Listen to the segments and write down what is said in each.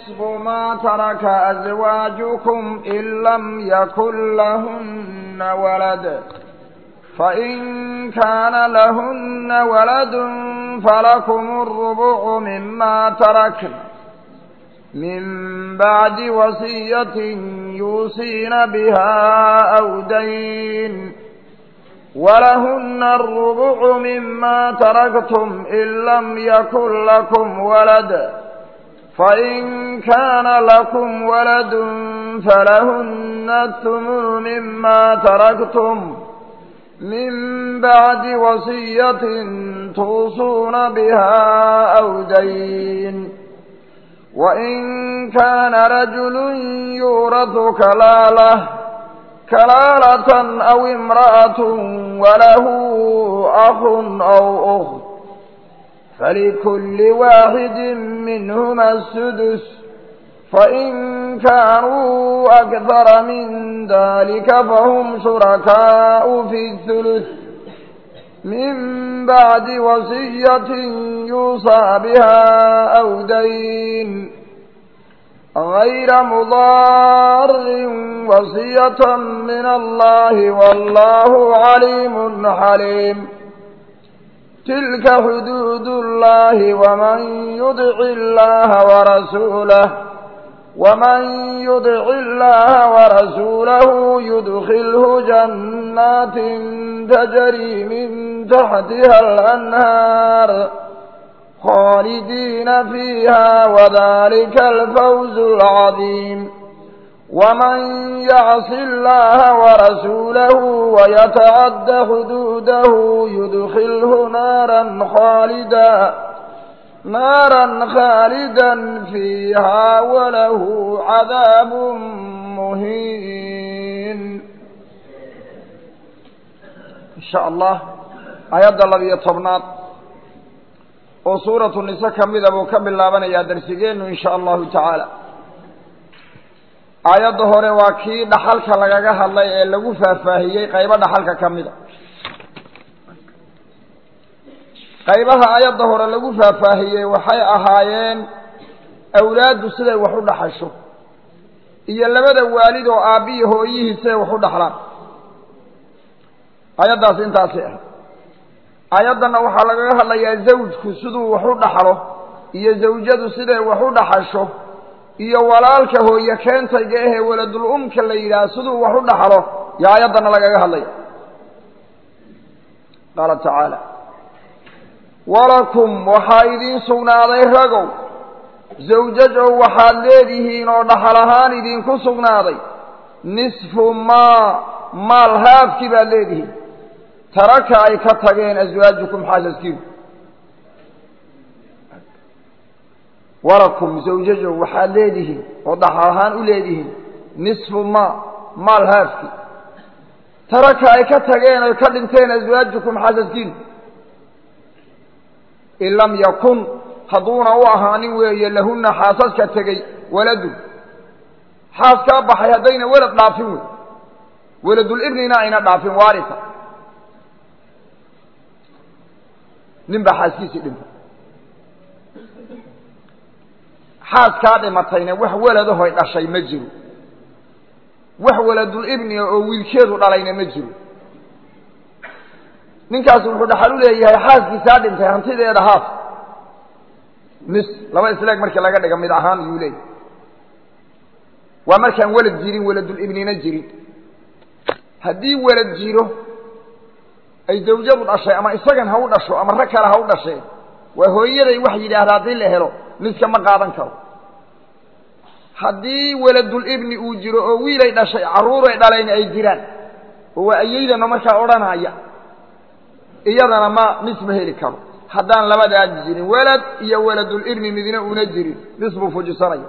نصف ما ترك أزواجكم إن لم يكن لهن ولد فإن كان لهن ولد فلكم الربع مما تركن من بعد وصية يوصين بها أو دين ولهن الربع مما تركتم إن لم يكن لكم ولد فإن كان لكم ولد فلهن الثمن مما تركتم من بعد وصية توصون بها أو دين وإن كان رجل يورث كلالة كلالة أو امرأة وله أخ أو أخت فلكل واحد منهما السدس فإن كانوا أكثر من ذلك فهم شركاء في الثلث من بعد وصية يوصى بها أو دين غير مضار وصية من الله والله عليم حليم تلك حدود الله ومن يدع الله ورسوله ومن يدع الله ورسوله يدخله جنات تجري من تحتها الأنهار خالدين فيها وذلك الفوز العظيم ومن يعص الله ورسوله ويتعد حدوده يدخله نارا خالدا نارا خالدا فيها وله عذاب مهين إن شاء الله آيات الله طبنات oo suuratu nise ka mida buu ka bilaabanayaa darsigeennu in sha allahu tacaala aayadda hore waa kii dhaxalka lagaga hadlay ee lagu faahfaahiyey qaybo dhaxalka ka mida qaybaha aayadda hore lagu faahfaahiyey waxay ahaayeen awlaaddu siday wax u dhaxasho iyo labada waalid oo aabbiyi hooyihii siday wax u dhaxlaan aayaddaasi intaasi ah aayaddanna waxaa lagaga hadlayaa zawjku siduu wax u dhaxlo iyo zawjadu siday wax u dhaxasho iyo walaalka hooye keentayga ahee waladul umka la yidhaah siduu wax u dhaxlo yo aayaddanna lagaga hadlaya qaala tacaala walakum waxaa idiin sugnaaday ragow zawjajow waxaad leedihiin oo dhaxal ahaan idinku sugnaaday nisfu maa maal haafkii baad leedihiin taraka ay ka tageen aswaajukum xaasaskiinu walakum zawjajow waxaad leedihiin oo dhaxal ahaan u leedihiin nisfu maa maal haafkii taraka ay ka tageen oy ka dhinteen aswaajukum xaasaskiinu in lam yakun hadduuna u ahaanin weeye lahunna xaasaska tegey waladun xaas kaa baxay haddayna welad dhaafin wey weladul ibnina ayna dhaafin waarisa nin baa xaaskiisii dhintay xaaskaa dhimatayna wax weladahoy dhashay ma jiro wax weladul ibniga oo wiilkeedu dhalayna ma jiro ninkaasi wuxuu dhaxal u leeyahay xaaskiisaa dhintay hantideeda haaf nis laba isleeg markii laga dhiga mid ahaan yuu leeyahay waa markaan welad jirin weladul ibnina jirin haddii welad jiro ay zawjadu dhashay ama isagan ha u dhasho ama rag kale ha u dhashee waa hooyaday wax yidhaahda haddii la helo niska ma qaadan karo haddii weladul ibni uu jiro oo wiilay dhashay carruuray dhaleen ay jiraan oo waa ayeydana markaa odhanaya iyadana ma nis ma heli karo haddaan labadaa jirin welad iyo weladul ibni midna una jirin nis buu fujisanaya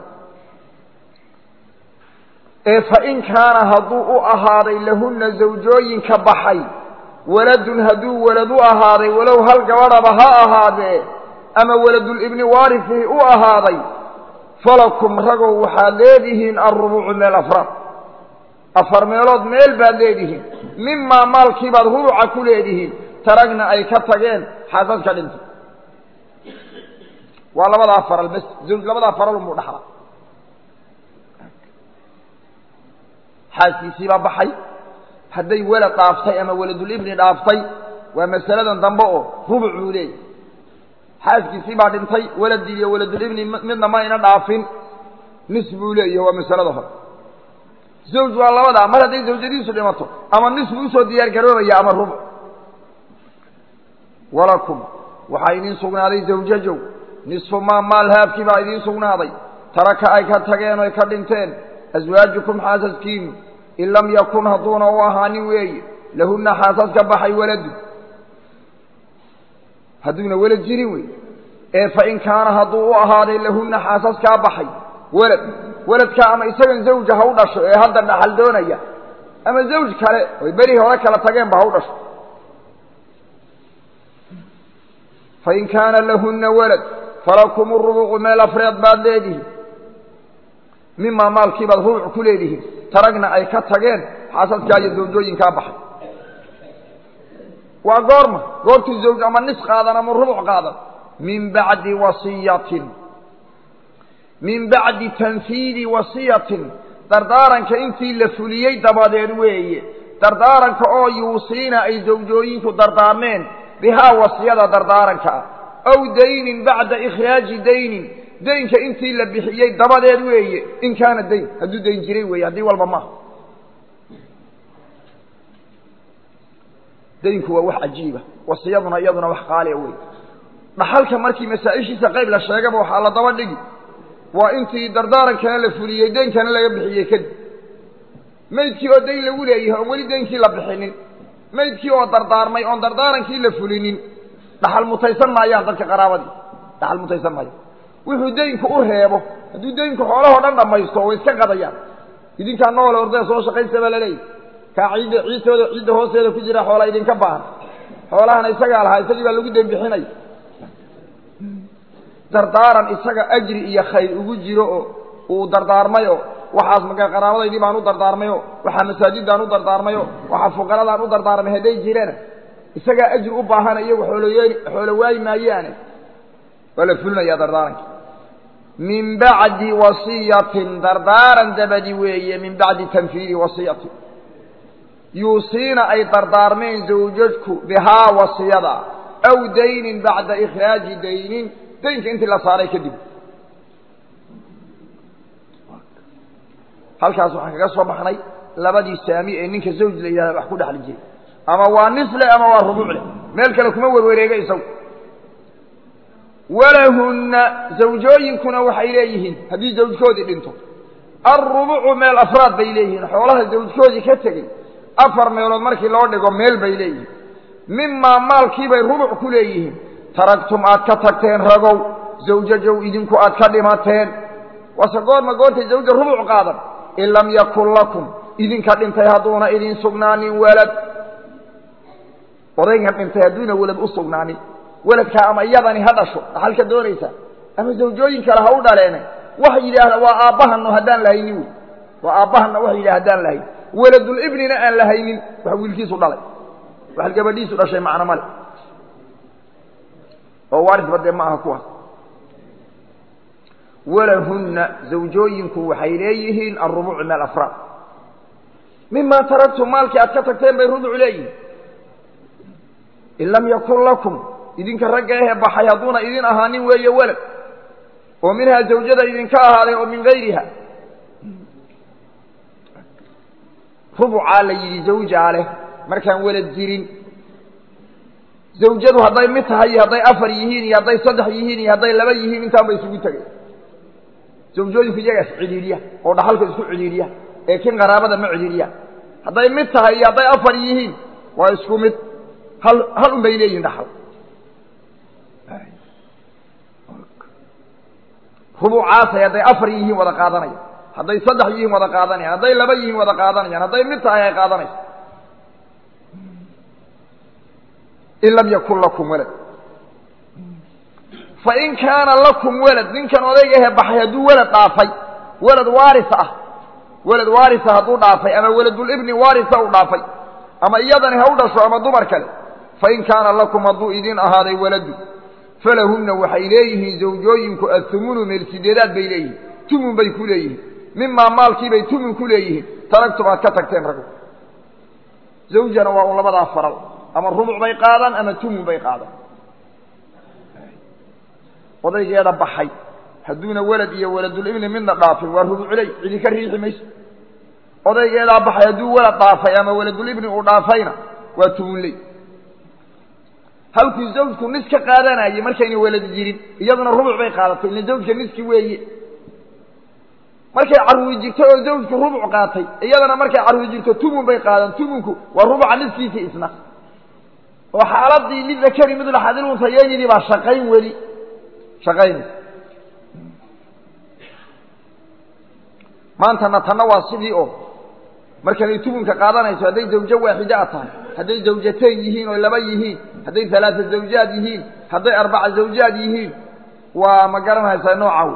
ee fa in kaana hadduu u ahaaday lahunna zawjooyinka baxay waladun hadduu welad u ahaaday walow hal gabadhaba ha ahaadee ama weladul ibni waarifii u ahaaday falakum ragow waxaad leedihiin alrubucu meel afraad afar meelood meel baad leedihiin mimaa maalkii baad rubuca ku leedihiin taragna ay ka tageen xaasad ka dhintay waa labadaa faral bes zawj labadaa faral unbuu dhaxlaa xaaskiisiibaa baxay hadday welad dhaaftay ama weladulibni dhaaftay waa masaladan dambe oo rubuc buu leeyahy xaaskiisii baa dhintay weladii iyo weladulibni midna ma ayna dhaafin nis buu leeyahy waa masalada hore zawj waa labadaa mar hadday zawjadiisu dhimato ama nis buu usoo diyaar garoobaya ama rubuc walakum waxaa idiin sugnaaday zawjajow nisfu maa maal haabkii baa idiin sugnaaday taraka ay ka tageen oy ka dhinteen aswaajukum xaasaskiinu in lam yakun hadduuna u ahaanin weeye lahunna xaasaska baxay waladu hadduuna welad jirin wey ee fain kaana hadduu u ahaaday lahunna xaasaskaa baxay welad weladkaa ama isagan zawja ha u dhasho ee hadda dhaxal doonaya ama zawj kale oy beri hore kala tageenba ha u dhasho fain kaana lahunna walad falakum rubucu meel afreed baad leedihiin mimaa maalkii baad rubuc ku leedihiin taragna ay ka tageen xaasaskaa iyo zawjooyinkaa baxay waa goorma goortuu zawj ama nis qaadan ama rubuc qaadan min bacdi wasiyatin min bacdi tanfiidi wasiyatin dardaaranka intii la fuliyey dabadeed weeye dardaaranka oo yuusiina ay zawjooyinku dardaarmeen bihaa wasiyada dardaaranka ah aw daynin bacda ikhraaji daynin daynka intii la bixiyey dabadeed weeye in kaana dayn hadduu dayn jiray weeye haddii walba maaha daynku waa wax cajiiba wasiyaduna iyaduna wax qaaliya wey dhaxalka markii masaa-ishiisa qayb la sheegaba waxaa la daba dhigi waa intii dardaarankana la fuliyey daynkana laga bixiyey kadib maydkii oo dayn lagu leeyahay oon weli daynkii la bixinin maydkii oo dardaarmay oon dardaarankii la fulinin dhaxal mutaysan maayaan dadka qaraabadii dhaxal mutaysan maayo wuxuu daynku u reebo hadduu daynku xoolahoo dhan dhammaysto way iska qadayaan idinkaa noole ordee soo shaqaysta baa laleeyahy kaa ciidda ciidtooda ciidda hoosteeda ku jira xoola idinka baahan xoolahana isagaa lahaa isagii baa lagu dembixinaya dardaaran isaga ajri iyo khayr ugu jiro oo uu dardaarmayo waxaas maka qaraabadaydii baan u dardaarmayo waxaa masaajidaan u dardaarmayo waxaa fuqaradaan u dardaarmay hadday jirana isagaa ajri u baahana iyagu xooloy xoolo waayi maayaane waa la fulinayaa dardaaranka min bacdi wasiyatin dardaaran dabadi weeye min bacdi tanfiidi wasiyatin yuusiina ay dardaarmeen zawjadku bihaa wasiyada aw daynin bacda ikhraaji daynin daynka intii la saaray kadib halkaas waxaan kaga soo baxnay labadii saami ee ninka zawj la yidhahda wax ku dhexli jiray ama waa nisle ama waa rubuucle meel kale kuma werwareega isagu walahunna zawjooyinkuna waxay leeyihiin haddii zawjkoodii dhinto alrubucu meel afraad bay leeyihiin xoolaha zawjkoodii ka tegey afar meelood markii loo dhigo meel bay leeyihiin mimaa maalkiibay rubuc ku leeyihiin taragtum aad ka tagteen ragow zawjajow idinku aad ka dhimateen wase goorma goortay zawja rubuc qaadan in lam yakun lakum idinka dhintay hadduuna idin sugnaanin walad odaygan dhintay hadduuna walad u sugnaanin weladkaa ama iyadani ha dhasho dhaxalka doonaysaa ama zawjooyin kale ha u dhaleene waxa yidhaahda waa aabbahano haddaan lahaynin wey waa aabbahana waxa yidhaha haddaan lahayn weladulibnina aan lahaynin wax wiilkiisu dhalay wax gabadhiisu dhashay macno male oo waarisba dee ma aha kuwaas walahunna zawjooyinku waxay leeyihiin alrubucu min alafraad mima taraktum maalkii aad ka tagteen bay rubuc leeyihiin in lam yakun lakum idinka ragga ahee baxay hadduuna idin ahaanin weeye walad oo minhaa zawjada idinka ahaaday oo min gayriha rubucaa la yidhi zawjaa leh markaan walad jirin zawjadu hadday mid tahay iyo hadday afar yihiin iyo hadday saddex yihiin iyo hadday laba yihiin intaan ba isugu tegay zawjooyinku iyagaas cidhiidhiya oo dhaxalka isku cidhiidhiya ee kin qaraabada ma cidhiidhiya hadday mid tahay iyo hadday afar yihiin waa isku mid hal hal un bay leeyihin dhaxal rubucaasay hadday afar yihiin wada qaadanaya hadday saddex yihiin wada qaadanayaan hadday laba yihiin wada qaadanayaan hadday mid tahay ay qaadanayso in lam yakun lakum walad fain kaana lakum walad ninkan odayga ahe baxay hadduu walad dhaafay walad waaris ah walad waarisa hadduu dhaafay ama waladulibni waarisa u dhaafay ama iyadani ha u dhasho ama dumar kale fain kaana lakum hadduu idin ahaaday waladu falahunna waxay leeyihiin zawjooyinku athumunu meel sideedaad bay leeyihiin tumun bay ku leeyihiin mimaa maalkiibay tumun ku leeyihiin taragtum aad ka tagteen raggu zawjana waa un labadaa faral ama rubuc bay qaadaan ama tumun bay qaadaan odaygeeda baxay hadduuna welad iyo waladulibni midna dhaafin waa rubuculey cidi ka riixi mayso odaygeedaa baxay hadduu welad dhaafay ama waladulibni uu dhaafayna waa tumunley halkuu zawjku nis ka qaadanayey markayna welad jirin iyaduna rubuc bay qaadatay ila zawjka niski weeye markay carruuri jirto oo zawjku rubuc qaatay iyadana markay carruuri jirto tumun bay qaadan tumunku waa rubuca niskiisa isna oo xaaladii lidakari midla xadiluntayeenidii baa shaqayn weli shaqaynay maantana tanna waa sidii oo markanay tumunka qaadanayso hadday zawjo waaxida a tahay hadday zawjateen yihiin oo laba yihiin hadday alaaa zawjaad yihiin hadday arbaca zawjaad yihiin waa ma garanaysaa noocaw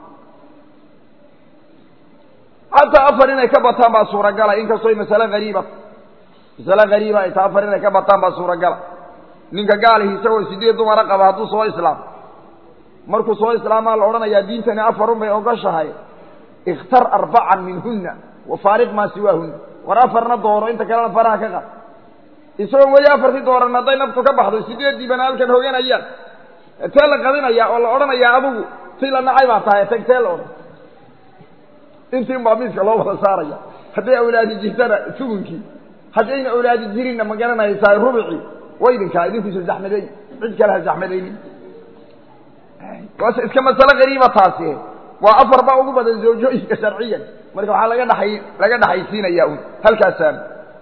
xataa afar inay ka bataan baa suuragala inkastoo masale hariiba masale hariiba ay tahay afar inay ka bataan baa suuragala ninka gaalihi isagoo sideed dumara qaba hadduu soo islaam markuu soo islaamaa la odhanayaa diintani afarun bay ogoshahay ikhtar arbacan minhuna wafaariq maa siwaahuna war afarna dooro inta kalena faraha ka qad isagoon weli afartii dooran hadday naftu ka baxdo sideeddiibana halkan hoganayaan tee la qadinayaa oo la odhanayaa adigu si la nacay baa tahay tag tee la odhan intiin baa miiska loo wada saaraya hadday awlaadi jirtana sugunkii haddayna awlaadi jirinna ma garanaysaa rubicii wa idinkaa idinkuisa zaxmadeey cid kale ha zaxmadaynin waase iska masale qariiba taasi waa afar baa ugu badan zawjooyinka sharciyan marka waxaa laga dhaay laga dhaxaysiinaya un halkaasaan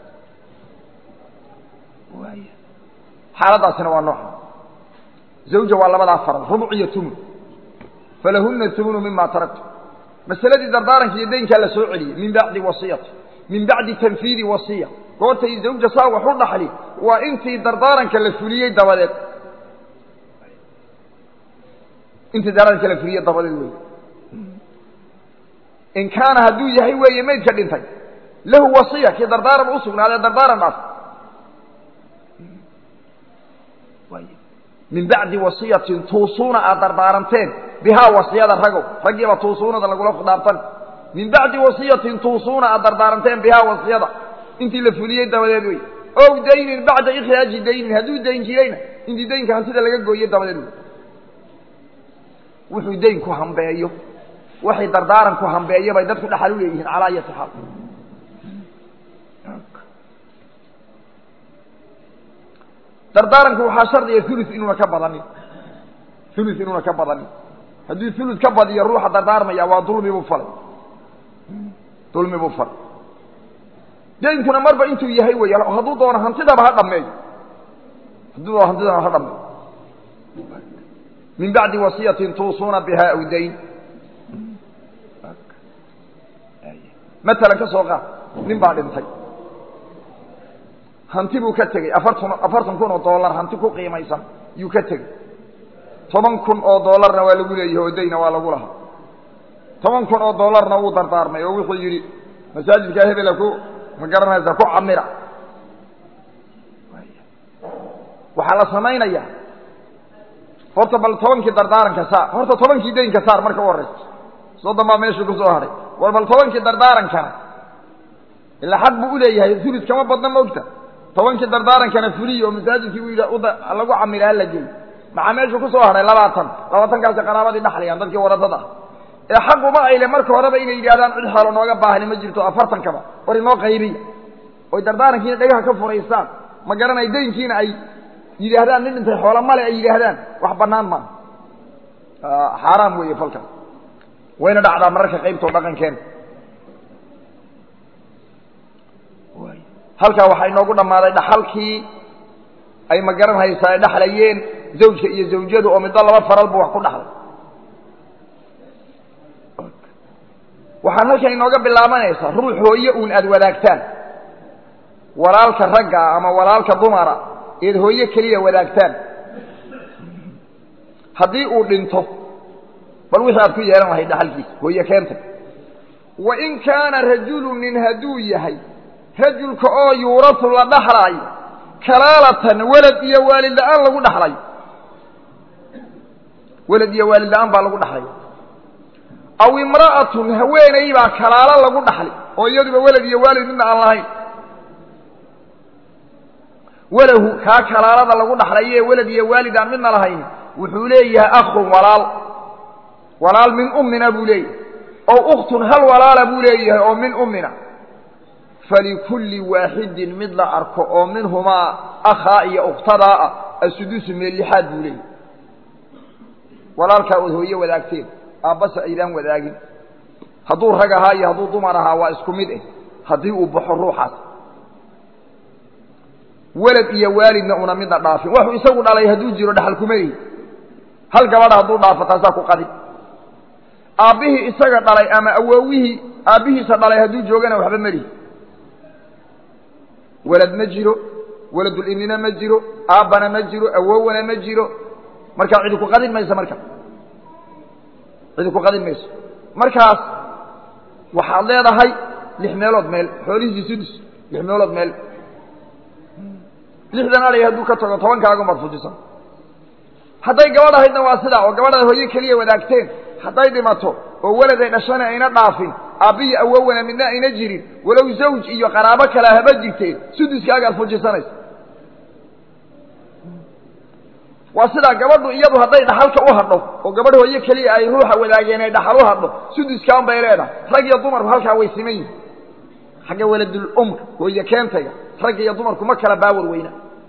xaaladaasina waa nooca zawja waa labadaa faral rubuc iyo tumun falahuna tumunu mima taraktu masaladii dardaaranka iyo daynkaa la soo celiyey min bacdi wasiyati min bacdi tanfiidi wasiya goortay zawja saa wax u dhaxli waa intii dardaaranka la fuliyey dabadeed intii dardaaranka la fuliyey dabadeed wey in kaana hadduu yahay weeye maydka dhintay lahu wasiya kii dardaaran u sugnaadee dardaaran dhaaf min bacdi wasiyatin tuusuuna aad dardaaranteen bihaa wasiyada ragow raggiiba tuusuunada lagula khidaabtan min bacdi wasiyatin tuusuuna aad dardaaranteen bihaa wasiyada intii la fuliyey dabadeed wey ow daynin bacda ikhraaji daynin hadduu dayn jirayna intii daynka hantida laga gooye dabadeed wey wuxuu daynku hambeeyo waxay dardaaranku hambeeyo bay dadku dhaxal u leeyihiin calaa ayati xaal dardaaranku waxaa shardiga ulu inuuna ka badanin ulu inuuna ka badanin hadduu ulu ka badiyo ruuxa dardaarmaya waa dulmi buu falay dulmi buu falay daynkuna marba intuu yahay wey hadduu doono hantidaba ha dhameeyo hadduu doono hantidaba ha dhameeyo min bacdi wasiyatin tuusuuna biha aw dayn matalan ka soo qaad nin baa dhintay hanti buu ka tegey afartan afartan kun oo dollar hanti ku qiimaysan yuu ka tegey toban kun oo dollarna waa lagu leeyahay oo dayna waa lagu lahaa toban kun oo dollarna wuu dardaarmay oo wuxuu yidhi masaajidkaa hebela ku ma garanaysaa ku camira waxaa la samaynayaa horta bal tobankii dardaaranka saar horta tobankii daynka saar marka u horeysa soddon baa meesha ku soo hadhay war bal tobankii dardaarankana ilaa xaq buu uleeyahay ulid kama badna maogta tobankii dardaarankana fuliy oo masaajidkii u yidhi lagu camira hala geey maxaa meesha ku soo hadhay labaatan labaatankaasi qaraabadii dhaxlayaan dadkii waradada ah ee xaquma ayle marka horeba inay yidhahdaan cid xoolo nooga baahni ma jirto afartankaba war inoo qaybiya oy dardaarankiina dhagaha ka furaystaan ma garanay daynkiina ay yidhaahdaan nin dhintay xoolo male ay yidhaahdaan wax banaan maaha xaaraam weeye falkan wayna dhacdaa mararka qaybtoo dhaqankeena halkaa waxaa inoogu dhammaaday dhaxalkii ay ma garan haysaa ay dhaxlayeen zawjka iyo zawjadu oo middo laba faral bu wax ku dhaxlay waxaan halkan inooga bilaabanaysaa ruux hooye uun aada wadaagtaan walaalka ragga ama walaalka dumara eed hooye keliya wadaagtaan haddii uu dhinto bal wixii aad ku yeelan lahayd dhaxalkiisa hooye keentay wa in kaana rajulu nin hadduu yahay rajulka oo yuurasu la dhaxlaayo kalaalatan welad iyo waalid la-aan lagu dhaxlayo welad iyo waalid la-aan baa lagu dhaxlaya aw imra'atun haweeney baa kalaalo lagu dhaxli oo iyaduba welad iyo waalid midna aan lahayn walahu kaa kalaalada lagu dhaxlayo ee welad iyo waalid aan midna lahayn wuxuu leeyahay akhun walaal walaal min ummina buu leeyahay oo ukhtun hal walaala buu leeyahay oo min ummina falikulli waaxidin mid la arko oo minhumaa akhaa iyo ukhtadaa ah asudusu meel lixaad buu leeyahay walaalkaa ood hooye wadaagteen aabbase aydaan wadaagin hadduu rag ahaa iyo hadduu dumar ahaa waa isku mid eh haddii uu baxo ruuxaas welad iyo waalidna una midna dhaafin waxuu isagu dhalay hadduu jiro dhaxal kuma lihi hal gabadha hadduu dhaafo taasaa ku qadin aabbihii isaga dhalay ama awoowihii aabbihiisa dhalay hadduu joogana waxba melihi welad ma jiro weladulibnina ma jiro aabbana ma jiro awowana ma jiro markaa cidi ku qadin mayso marka cidi ku qadin mayso markaas waxaad leedahay lix meelood meel xoolihiisii sudus lix meelood meel lixdan alay hadduu ka tago tobankaagu maad fujisan hadday gabadh ahaydna waa sidaa oo gabadhaad hooye keliya wadaagteen hadday dhimato oo weladay dhashana ayna dhaafin aabbiyi awowana midna ayna jirin walow zawj iyo qaraabo kale haba jirteen suduskaagaad fujisanaysa waa sidaa gabadhu iyadu hadday dhaxalka u hadho oo gabadh hooye keliya ay ruuxa wadaageen ay dhaxal u hadho suduskaan bay leedahay rag iyo dumarku halkaa way siman yihin xagga weladul umr hooye keentayga ragga iyo dumarku ma kala baawar weyna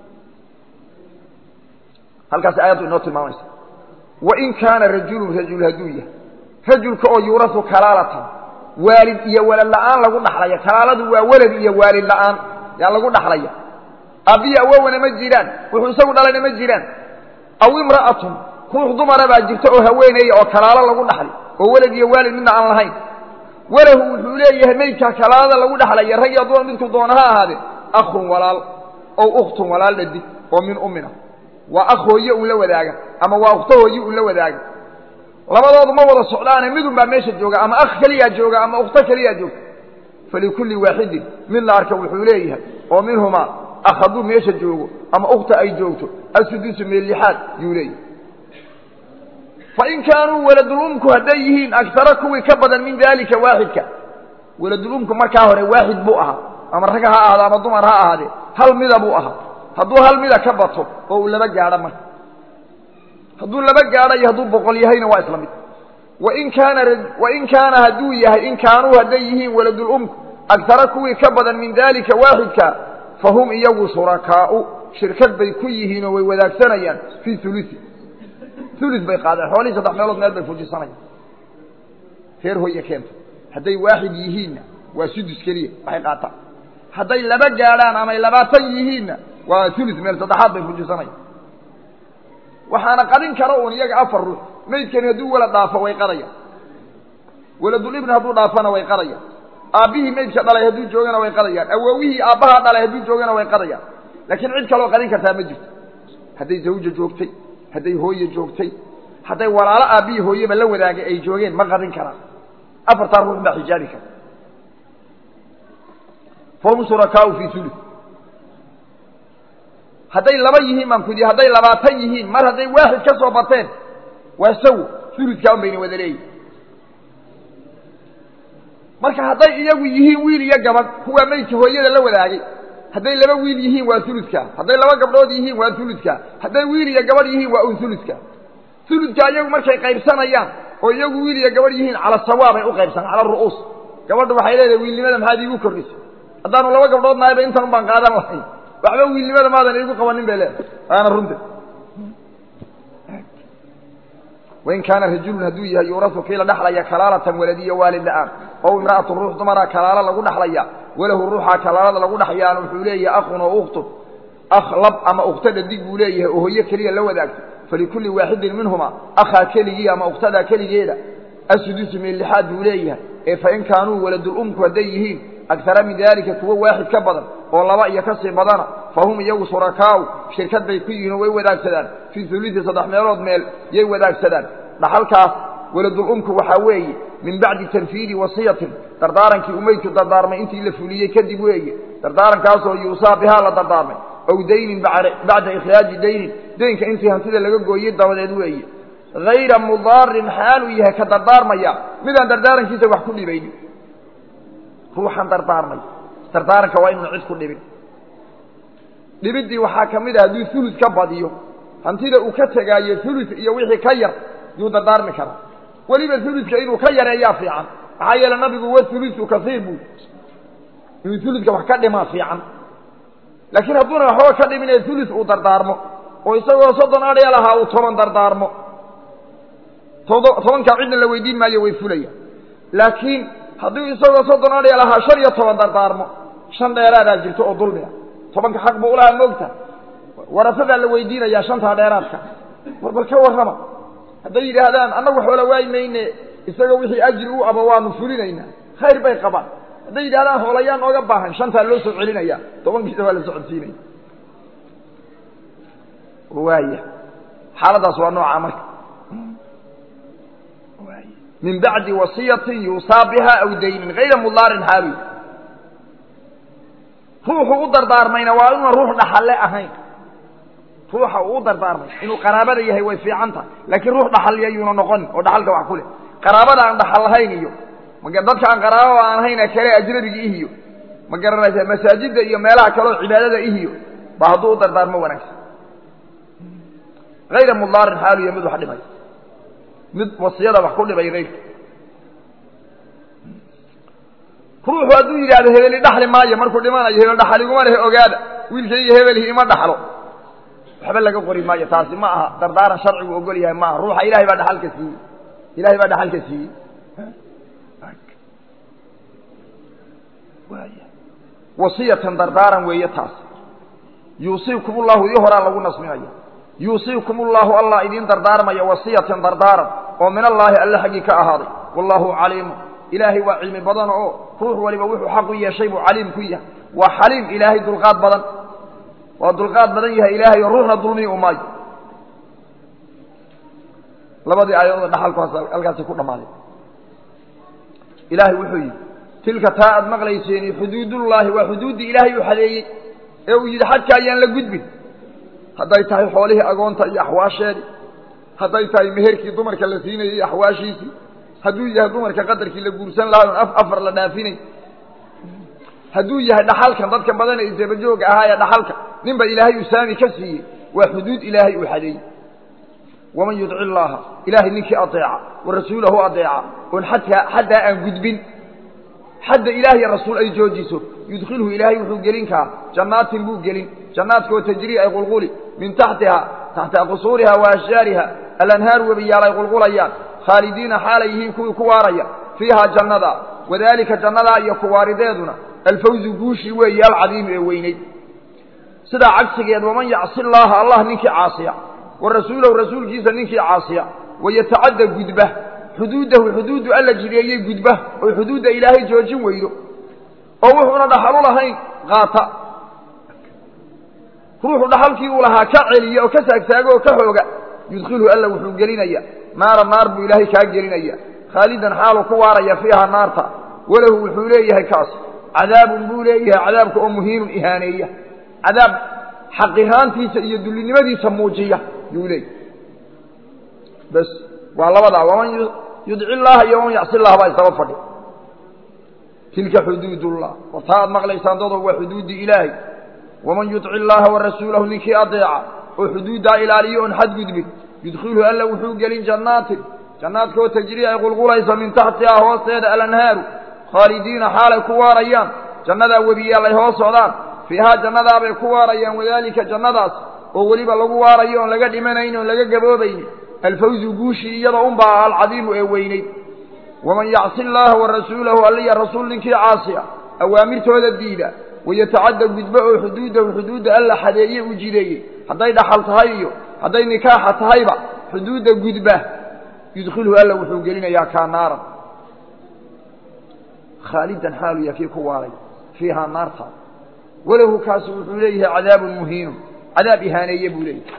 halkaasi aayaddu inoo tilmaamaysa wain kaana rajulun rajul hadduu yahay rajulka oo yuurasu kalaalatan waalid iyo walad la'aan lagu dhaxlaya kalaaladu waa welad iyo waalid la'aan yaa lagu dhaxlaya aabbiyi awowana ma jiraan wuxuu isagu dhalayna ma jiraan aw imra'atun ruux dumara baa jirta oo haweeneeya oo kalaalo lagu dhaxli oo welad iyo waalid midna aan lahayn walahu wuxuu leeyahay maydkaa kalaalada lagu dhaxlaya rag iyo dumar midku doona ha ahaadee akhun walaal ow ukhtun walaal dhadig oo min ummina waa akh hooye uu la wadaaga ama waa ukhto hooye uu la wadaaga labadoodu ma wada socdaane midun baa meesha jooga ama akh keliyaa jooga ama ukhto keliyaa joogta falikulli waaxidin mid la arka wuxuu leeyahay oo minhumaa akh hadduu meesha joogo ama ukhta ay joogto asudusu meel lixaad yuu leeyahay fain kaanuu weladulumku hadday yihiin agtara kuwii ka badan min daalika waaxidka weladulumku markaa hore waaxid buu ahaa ama rag ha ahaado ama dumar ha ahaadee hal mida buu ahaa hadduu hal mida ka bato oo uu laba gaadho marka hadduu laba gaadho iyo hadduu boqol yahayna waa isla mid wain kaana wain kaana hadduu yahay in kaanuu hadday yihiin weladulumku agtara kuwii ka badan min daalika waaxidka fahum iyagu shurakaau shirkad bay ku yihiin oo way wadaagsanayaan fii ulusi ulu bay qaadeen xoolihii saddex meelood meel bay fujisanayaan reer hooye keenta hadday waaxid yihiinna waa sudus keliya waxay qaataan hadday laba gaadhaan amay labaatan yihiinna waa ulu meel saddexaad bay fujisanayaan waxaana qadin kara uun iyaga afar ruux maydkani hadduu walad dhaafo way qadayaan waladulibni hadduu dhaafana way qadayaan aabbihii maydka dhalay hadduu joogana way qadayaan awoowihii aabbahaa dhalay hadduu joogana way qadayaan laakiin cid kaloo qadin kartaa ma jirto hadday zawja joogtay hadday hooye joogtay hadday walaalo aabbihii hooyeba la wadaagay ay joogeen ma qadin karaan afartaa ruux baa xijaabi kara fahum shurakaau fii ulu hadday laba yihiin baan kudi hadday labaatan yihiin mar hadday waaxid ka soo bateen waa sawo uludkaa un bayna wada leeyihin marka hadday iyagu yihiin wiil iyo gabadh kuwaa maydka hooyada la wadaagay hadday laba wiil yihiin waa uludka hadday laba gabdhood yihiin waa uludka hadday wiil iyo gabadh yihiin waa un uludka uludka iyagu markay qaybsanayaan oo iyagu wiil iyo gabadh yihiin cala sawaabay u qaybsan cala ru'uus gabadhu waxay leedahay wiilnimada maxaad iigu kordhisay haddaanu laba gabdhood nahayba intan un baan qaadan lahayn waxba wiilnimada maadan iigu qabanin bay leedahay waana runta wain kaana rajulun hadduu yahay yuurasu kii la dhexlaya kalaalatan waladiya waalid la-aan ow imra'atun ruux dumara kalaalo lagu dhexlaya walahu ruuxaa kalaalada lagu dhexyaana wuxuu leeyahay akhun oo ukhtun akh lab ama ukhto dhadig buu leeyahay oo hooyo keliya la wadaagto falikulli waaxidin minhuma akhaa keligii ama ukhtadaa keligeeda asudusu meel lixaad buu leeyahay ee fain kaanuu waladulumku hadday yihiin agtara min daalika kuwo waaxid ka badan oo laba iyo ka sii badana fahum iyagu shurakaau shirkad bay ku yihiin oo way wadaagsadaan fii ulusi saddex meelood meel yay wadaagsadaan dhaxalkaas waladulumku waxaa weeye min bacdi tanfiidi wasiyatin dardaarankii umaydku dardaarmay intii la fuliyey kadib weeye dardaarankaasoo yuusaa bihaa la dardaarmay ow daynin bacda ikhraaji daynin daynka intii hantida laga gooyey dabadeed weeye hayra mudaarin xaaluu yahay ka dardaarmaya midaan dardaarankiisa wax ku dhibaynin ruuxan dardaarmay dardaaranka waa inuuna cid ku dhibin dhibiddii waxaa ka mid ah hadduu hulud ka badiyo hantida uu ka tegaayo hulud iyo wixii ka yar yuu dardaarmi karaa weliba huludka inuu ka yareeyaa fiican maxaa yeele nabigu wa huludu kasiir buu inuu huludka wax ka dhimaa fiican laakiin hadduuna waxba ka dhimin ee hulud uu dardaarmo oo isagoo soddon adhya lahaa uu toban dardaarmo todo tobankaa cidna la weydiin maayo way fulaya laakiin hadduu isagoo soddon adhya lahaa shan iyo toban dardaarmo shan dheeraadaa jirto oo dulmiga tobanka xaq buu ulahaa moogta warasadaa la weydiinayaa shantaa dheeraadka war bal ka warrama hadday yidhaahdaan annagu xoola waay mayne isagoo wixii ajri u aba waanu fulinaynaa khayr bay qabaan hadday yidhahdaan hoolayaan ooga baahan shantaa loo soo celinaya tobankiisa waa la socodsiinaya waaya xaaladaas waa noocaa marka min bacdi wasiyatin yuusaa biha aw daynin hayra mudaarin xaaluy ruuxu u dardaarmayna waa inuuna ruux dhaxalle ahayn ruuxa uu u dardaarmay inuu qaraabada yahay way fiican tahay laakiin ruux dhaxalya yuuna noqonin oo dhaxalka wax ku leh qaraabada aan dhaxal lahayn iyo dadka aan qaraabada aan ahayn kale ajnabigi ihiyo ma garanaysa masaajidda iyo meelaha kaleoo cibaadada ihiyo ba hadduu u dardaarmo wanaagsan hayra mudaarin xaaluya mid wax dhibay mid wasiyada wax ku dhibay hayrka ruuxu hadduu yidhahdo hebeli dhaxli maayo markuu dhimanayo hebel dhaxaliguma lehe ogaada wiilkayga hebelhi ima dhaxlo waxba laga qori maayo taasi ma aha dardaaran sharcigu ogol yahay maaha ruuxa ilahay baa dhaxalka siiyey ilahay baa dhaxalka siiyey wasiyatan dardaaran weeye taas yuusiikum ullahu ii horaa lagu nasminaya yuusiikum ullahu allah idiin dardaarmaya wasiyatan dardaaran oo min allaahi alle xaggii ka ahaaday wallahu caliimu ilaahay waa cilmi badan oo ruux waliba wuxuu xaq u yeeshay buu caliim ku yahay waa xaliim ilaahay dulqaad badan waa dulqaad badan yahay ilaahay oo ruuxna dulmii u maayo labadii aayadood dhaxalku halkaasi ku dhammaaday ilaahay wuxuu yidhi tilka taa aad maqlayseeni xuduudullaahi waa xuduuddii ilaahay uu xadeeyey ee uu yidhi xadka ayaan la gudbin hadday tahay xoolihii agoonta iyo axwaasheedii hadday tahay meherkii dumarka la siinayay iyo axwaashiisii hadduu yahay dumarka qadarkii la guursan lahaa oon afar la dhaafinay hadduu yahay dhaxalkan dadka badan ee isabajooga ahaa ee dhaxalka ninba ilaahay uu saami ka siiyey waa xuduud ilaahay uu xadeeyey waman yudci illaaha ilaahay ninkii adeeca wa rasuulahu adeeca oon xadkaa xaddaa aan gudbin xadda ilaah iyo rasuul ay joojiso yudkhilhu ilaahay wuxuu gelin karaa jannaatin buu gelin jannaadkoo tajrii ay qulquli min taxtiha taxta qusuuriha wa ashjaariha alanhaar webiyaal ay qulqulayaan khaalidiina xaalay yihiin kuwii ku waaraya fiihaa jannada wadaalika jannadaa iyo kuwaarideeduna alfawzu guushii weeye alcadiimu ee weyneyd sidaa cagsigeed waman yacsi llaaha allah ninkii caasiya wa rasuulahu rasuulkiisa ninkii caasiya wayatacadda gudba xuduudahu xuduudu alla jideeyey gudba oo xuduudda ilaahay joojin weydo oo wuxuuna dhaxalu lahayn qaata ruuxu dhaxalkii uu lahaa ka celiya oo ka saagsaago oo ka xooga yudkhilhu alla wuxuu gelinaya naara naar buu ilaahay kaa gelinaya khaalidan xaaluu ku waaraya fiiha naarta walahu wuxuu leeyahay kaas cadaabun buu leeyahay cadaabka oo muhiinun ihaaneeya cadaab xaqiraantiisa iyo dullinimadiisa muujiya yuu leeyahy bas waa labadaa waman yudci llaaha iyo waman yacsi llaha baa isdaba fadhi tilka xuduudullah war taa aad maqlaysaan dadoo waa xuduuddii ilaahay waman yudci llaaha wa rasuulahu ninkii adeeca oo xuduuddaa ilaaliyo oon xadgudbin yudkhilhu alla wuxuu gelin jannaatin jannaadkoo tajrii ay qulqulaysa min taxtihaa hoosteeda alanhaaru khaalidiina xaalay ku waarayaan jannadaa webiyaal ay hoos socdaan fiihaa jannadaabay ku waarayaan wadaalika jannadaas oo weliba lagu waarayo oon laga dhimanayn oon laga gaboobaynin alfawzu guushii iyada unbaa alcadiimu ee weyneyd waman yacsi llaaha wa rasuulahu alliya rasuul ninkii caasiya awaamirtooda diida wayatacadda gudbo oo xuduudahu xuduudda alla xadeeye u jideeyey hadday dhaxal tahay iyo hadday nikaaxa tahayba xuduudda gudba yudkhilhu alla wuxuu gelinayaa kaa naaran khaalidan xaaluya kii ku waaray fiihaa naarta walahu kaasu wuxuu leeyahay cadaabun muhiinun cadaab ihaaneeye buu leeyahay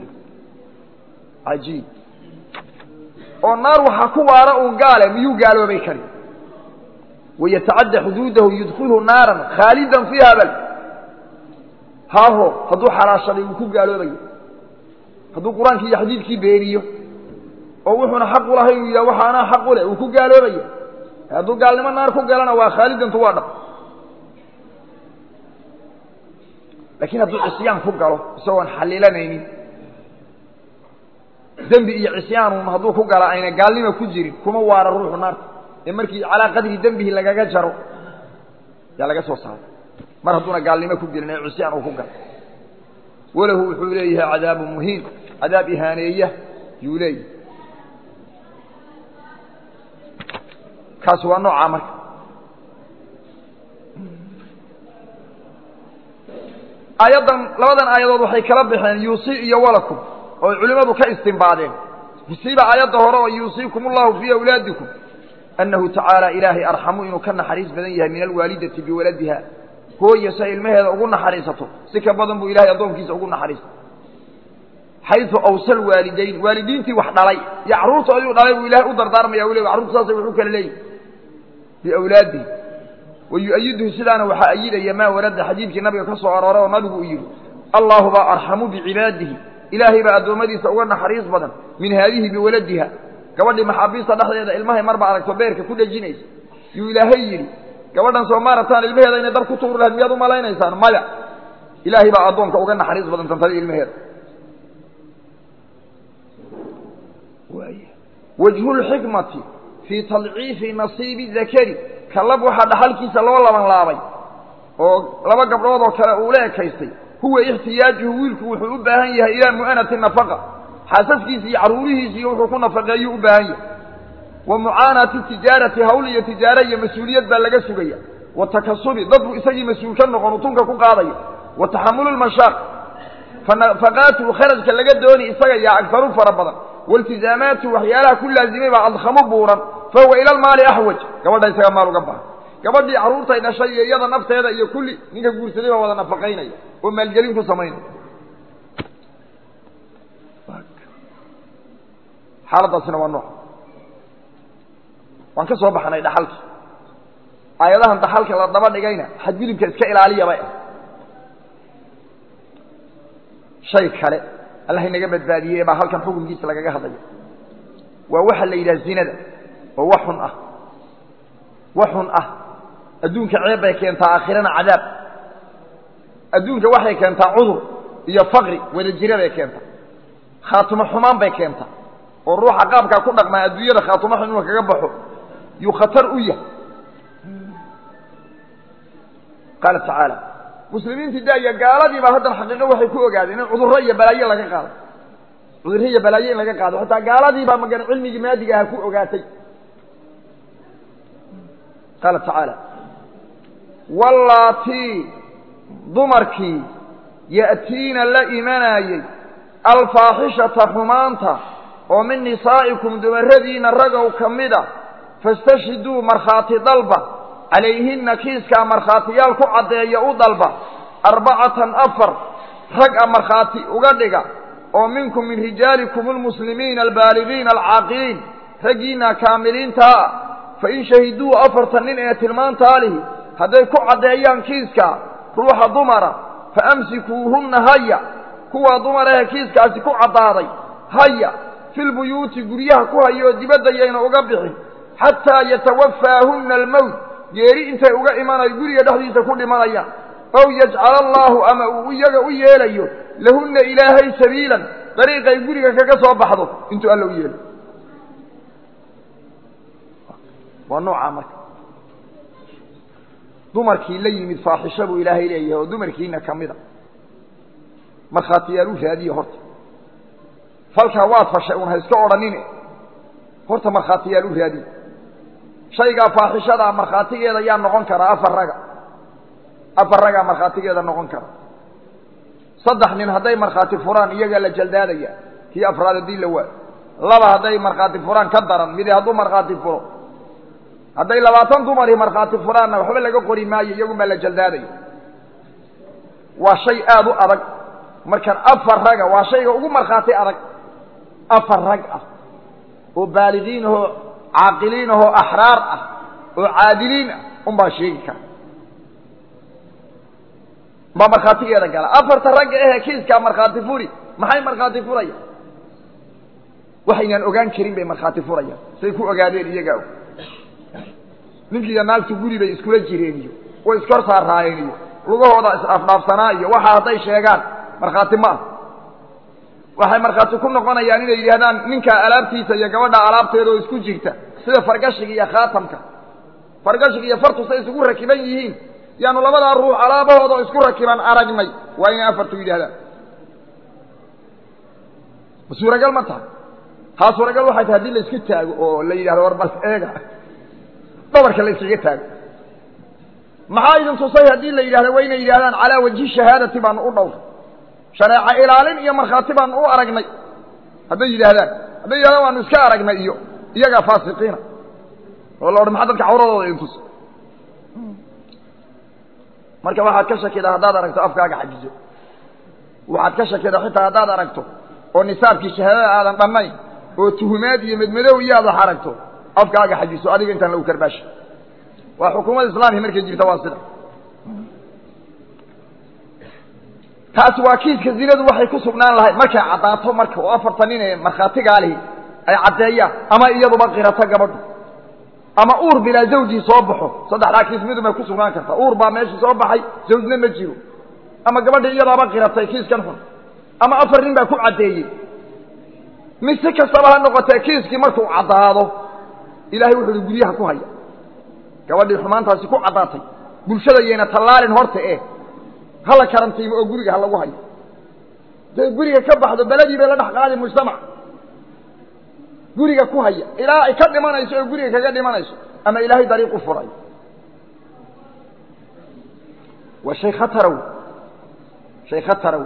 cajiib oo naar waxaa ku waara uun gaale miyuu gaaloobay kari wayatacadda xuduudahu yudkhilhu naaran khaalidan fiiha bal haaho hadduu xalaashaday wuu ku gaaloobayo hadduu qur-aankii iyo xadiidkii beeniyo oo wuxuuna xaq u lahay inuu yidhaha waxa anaa xaq u leh uu ku gaaloobaya hadduu gaalnimo naar ku galana waa khaalidantu waa dhab laakiin hadduu cisyaan ku galo isagoon xalilanaynin dembi iyo cisyaanuun hadduu ku gala ayna gaalnima ku jirin kuma waara ruuxu naarta ee markii calaa qadri dembihi lagaga jaro yaa laga soo saaray mar hadduuna gaalnimo ku jirin ee cisyaan uu ku galo walahu wuxuu leeyahay cadaabu muhiin cadaab ihaaneeya yuu leeyahay kaasi waa noocaa marka aayaddan labadan aayadood waxay kala baxeen yuusi iyo walakum oo culimmadu ka istimbaadeen musiiba aayadda hore oo yuusiikum allahu fii awlaadikum annahu tacaala ilaahay arxamu inuu ka naxariis badan yahay min alwaalidati biwaladiha hooya si ay ilmaheeda ugu naxariisato si ka badan buu ilahay addoonkiisa ugu naxariista xayu awsal waalidayn waalidiintii wax dhalay iyo carruurta ayuu dhalay buu ilahay u dardaarmaya u le carruurta saasay wuxuu kala leeyihi biawlaadihi wayu'ayiduhu sidaana waxaa ayidaya maa warada xadiidkii nabiga ka soo arooray oo nabigu uu yidhi allahu baa arxamu bicibaadihi ilaahay baa addoommadiisa uga naxariis badan min haadihi biwaladiha gabadhii maxaabiista dhexdeeda ilmahay marba aragto beerka ku dhejinaysa yuu ilaahay yidhi gabadhan soo maarataan ilmaheeda inay dab ku tuuri lahayd miyaad u malaynaysaan maya ilaahay baa addoonka uga naxariis badan tantada ilmaheeda wajhulxikmati fii tadciifi nasiibi dakari kalab waxaa dhaxalkiisa loo laban laabay oo laba gabdhood oo kale uu la ekaystay huwa ixtiyaajuhu wiilku wuxuu u baahan yahay ilaa mu'anati nafaqa xaasaskiisi iyo carruurihiisiiyo wuxuu ku nafaqeeyuu u baahan yahay wa mucaanati tijaarati hawl iyo tijaare iyo mas-uuliyad baa laga sugaya wa takasubi dad buu isagii mas-uul ka noqon utunka ku qaadaya wa taxamulu lmashaaq fanafaqaatuhu kharajka laga dooni isaga yaa agharu fara badan wailtizaamaatu waxyaalaha ku laazimay baa adkhamu buuran fahuwa ila almaali axwaj gabadha isaga maal uga baha gabadhii carruurtay dhashay iyo iyada nafteeda iyo kulli ninka guursaday baa wada nafaqaynaya oo maalgelin ku samaynaya xaaladaasina waa nooc waan ka soo baxnay dhaxalki aayadahan dhaxalka la daba dhigayna xadgudubka iska ilaaliyaba shay kale allah inaga badbaadiyey baa halkan xukunkiisa lagaga hadlaya waa waxa la yidhaha zinada oo wax xun ah wax xun ah adduunka ceeb bay keentaa aakhirana cadaab adduunka waxay keentaa cudur iyo faqri wada jira bay keentaa khaatimo xumaan bay keentaa oo ruuxa qaabkaa ku dhaqmaa adduunyada khaatimo xun inuu kaga baxo yuu khatar u yahay qaala tacaala muslimiintii daaya gaaladiiba haddana xaqiiqo waxay ku ogaadeen in cudurro iyo balaayo laga qaado cudurro iyo balaayo in laga qaado xataa gaaladiibaa magan cilmigii maadiga aha ku ogaatay qaala tacaala wallaatii dumarkii ya'tiina la imanayey alfaaxishata xumaanta oo min nisaa'ikum dumarradiina ragow ka mida fastashhiduu markhaati dalba calayhinna kiiskaa markhaatiyaal ku caddeeya u dalba arbacatan afar rag a markhaati uga dhiga oo minkum min rijaalikum almuslimiina albaaligiina alcaaqiliin raggiinna kaamiliintaa ah fa in shahiduu afartan nin ee tilmaantaa lihi hadday ku caddeeyaan kiiskaa ruuxa dumara fa amsikuuhunna haya kuwaa dumar ahe kiiskaasi ku caddaaday haya filbuyuuti guryaha ku haya oo dibadda yayna uga bixin xataa yatawafaahunna almowt geeri intay uga imanayo guriga dhexdiisa ku dhimanayaan ow yajcala allaahu ama uu iyaga u yeelayo lahunna ilaahay sabiilan dariiqay guriga kaga soo baxdo intuu alla u yeelo waa noocaa marka dumarkii la yimid faaxisho buu ilaahay leeyahay oo dumarkiina ka mida markhaatiyaal u raadiye horta falkaa waad fashay un ha iska odhanine horta markhaatiyaal u raadiye shaygaa faaxishadaa markhaatigeeda yaa noqon karaa afar raga afar ragaa markhaatigeeda noqon kara saddex nin hadday markhaati furaan iyagaa la jaldaadaya kii afraad haddii la waayo laba hadday markhaati furaan ka daran midi hadduu markhaati furo hadday labaatan dumari markhaati furaanna waxba laga qori maayo iyagun baa la jaldaadaya waa shay aada u adag markan afar raga waa shayga ugu markhaati adag afar rag ah oo baaligiin ahoo caaqiliin ahoo axraar ah oo caadiliin ah un baa sheegi kara baa markhaatigeeda gala afarta ragga ahee kiiskaa markhaati furi maxay markhaati furaya waxaynaan ogaan karin bay markhaati furayaan say ku ogaadeen iyagaa og ninkiiyo naagtu guri bay iskula jireen iyo way iskor saaraayeen iyo lugahooda is-afdhaafsanaa iyo waxa hadday sheegaan markhaati ma ah waxay markhaati ku noqonayaan inay yidhahdaan ninkaa alaabtiisa iyo gabadha alaabteeda oo isku jirta sida fargashiga iyo khaatamka fargashiga iyo fartu say isugu rakiban yihiin yaanu labadaa ruux alaabahooda oo isku rakiban aragnay waa inay afartu yidhahdaan ma suuragal ma tahay haa suuragal waxay tahay haddii la isku taago oo la yidhahdo war bal eega dhabarka la iskaga taago maxaa idin tusay haddii la yidhahdo waa inay yidhahdaan calaa wajhi shahaadati baanu u dhowr shareeco ilaalin iyo markhaati baanu u aragnay hadday yidhaahdaan hadday yidhahdaan waanu iska aragnay iyo iyagaa faasiqiina oo la odhan maxaa dadka cawradooda idin tus marka waxaad ka shakidaa haddaad aragto afkaaga xajiso waxaad ka shakidaa xitaa haddaad aragto oo nisaabkii shahaadada aadan dhannayn oo tuhumaad iyo medmadow iyo aad wax aragto afkaaga xajiso adiga intaan lagu karbaasha waa xukuumadda islaamia markay jirta waa sida taasi waa kiiska zinadu waxay ku sugnaan lahayd markay caddaato marka oo afartan nin ee markhaatigaa lihi ay caddeeyaan ama iyaduba qirato gabadhu ama uur bilaa zawjii soo baxo saddexdaa kiis midun bay ku sugnaan kartaa uur baa meeshii soo baxay zawjna ma jiro ama gabadhii iyadaaba qiratay kiiskan xun ama afar nin baa ku caddeeyey mid si kastaba ha noqotee kiiskii markuu caddaado ilahay wuxu uhi guryaha ku haya gabadhii xumaantaasi ku caddaatay bulshada yayna tallaalin horta eh hala karantiimo oo guriga ha lagu hayo day guriga ka baxdo beledii bay la dhex qaadi mujtamac guriga ku haya ilaa ay ka dhimanayso oo guriga kaga dhimanayso ama ilaahay dariiq u furay waa shay khatarow shay khatarow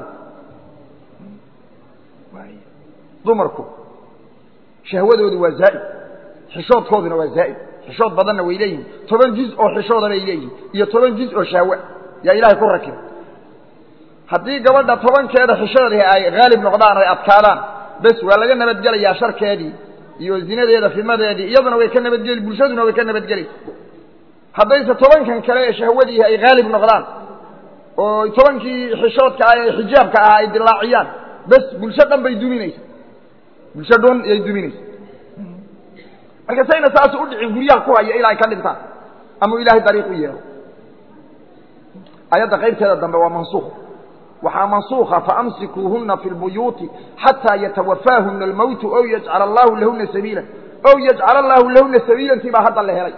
dumarku shahwadoodu waa zaa'id xishoodkooduna waa zaa'id xishood badanna way leeyihin toban jiz oo xishooda bay leeyihin iyo toban jiz oo shahwa yaa ilaahay ku rakiba haddii gabadha tobankeeda xishoodii ay haalib noqdaan ay adkaadaan bes waa laga nabadgelayaa sharkeedii iyo zinadeeda fidmadeedii iyaduna way ka nabadgeli bulshaduna way ka nabadgeli haddayse tobankan kale ee shahwadiihi ay haalib noqdaan oo tobankii xishoodka ah ee xijaabka ah ay dilaaciyaan bes bulsho dhan bay duminaysa bulsho dhan yay duminaysa marka sayna saas u dhicin guryaha ku haya ilaa ay ka dhintaan ama ilaahay dariiq u yeelo ayadda qaybteeda dambe waa mansuukh waxaa mansuuka faamsikuuhuna fi lbuyuuti xataa yatawafaahuna almowtu ow yajcala allahu lahuna sabiila ow yajcala allahu lahuna sabiilantii baa hadda la helay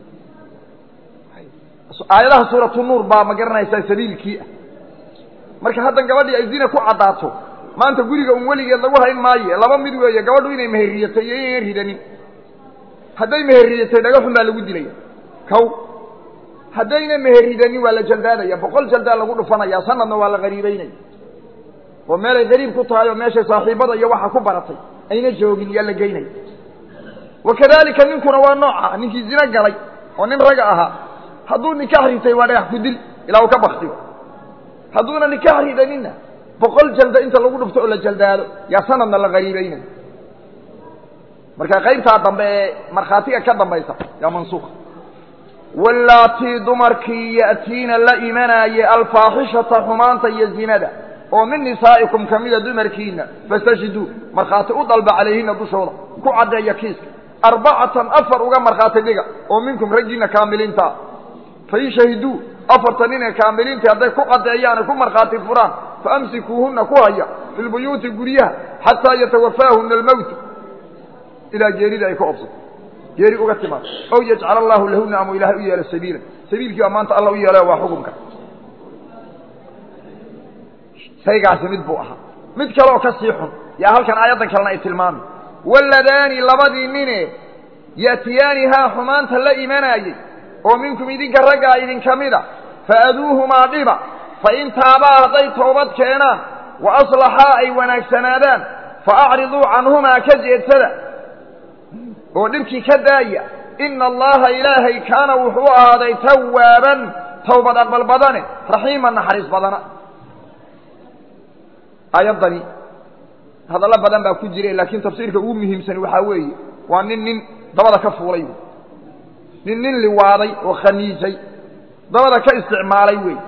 aayadaha suuratu nuur baa ma garanaysaa sabiilkii ah marka haddan gabadhii ay zina ku caddaato maanta guriga un weligeed lagu hayn maayo laba mid weeye gabadhu inay meheriyatay iyo inaynan ridanin hadday meheriyatay dhagaxun baa lagu dilaya kow haddayna meheridanin waa la jaldaadaya boqol jaldaa lagu dhufanaya sanadna waa la qariibeynaya oo meelay qariib ku tahay oo meeshay saaxiibada iyo waxa ku baratay ayna joogin yaa la geynaya wakadalika ninkuna waa nooca ninkii zino galay oo nin raga ahaa hadduu nikax ritay waa dhagax ku dil ilaa uu ka baktiyo hadduuna nikax ridaninna boqol jalda inta lagu dhufto oo la jaldaado yaa sanadna la qariibeynaya marka qaybtaa dambe ee markhaatiga ka dambaysa yaa mansuuka wallaatii dumarkii ya'tiina la imanaaye alfaaxishata xumaanta iyo zinada oo min nisaa'ikum ka mida dumarkiina fastashhiduu markhaati u dalba calayhina dushooda ku caddeeya kiiska arbacatan afar uga markhaati dhiga oo minkum raggiina kaamiliintaa fain shahiduu afarta nin ee kaamiliintii hadday ku caddeeyaan ku markhaati furaan faamsikuuhuna ku haya fi lbuyuuti guryaha xataa yatawafaahuna almowtu ilaa geerida ay ka obsato geeri uga timaado ow yajcal allahu lahuna ama ilaahay u yeelo sabiila sabiilkii baa maanta alla u yeelay waa xukunka shaygaasi mid buu ahaa mid kale oo ka sii xun yaa halkan aayaddan kalena ay tilmaamay waladaani labadii nine ya'tiyaanihaa xumaanta la imanaayey oo minkum idinka raggaa idinka mida faaduuhumaa dhiba fain taabaa hadday toobad keenaan wa aslaxaa ay wanaagsanaadaan faacriduu canhumaa ka jeedsada oo dhibkii ka daaya ina allaha ilaahay kaana wuxuu ahaaday tawaaban tawbad aqbal badane raxiiman naxariis badana aayaddani hadallo badan baa ku jira laakiin tafsiirka ugu muhiimsan waxaa weeye waa nin nin dabada ka fuulay nin nin liwaaday oo khaniisay dabada ka isticmaalay wey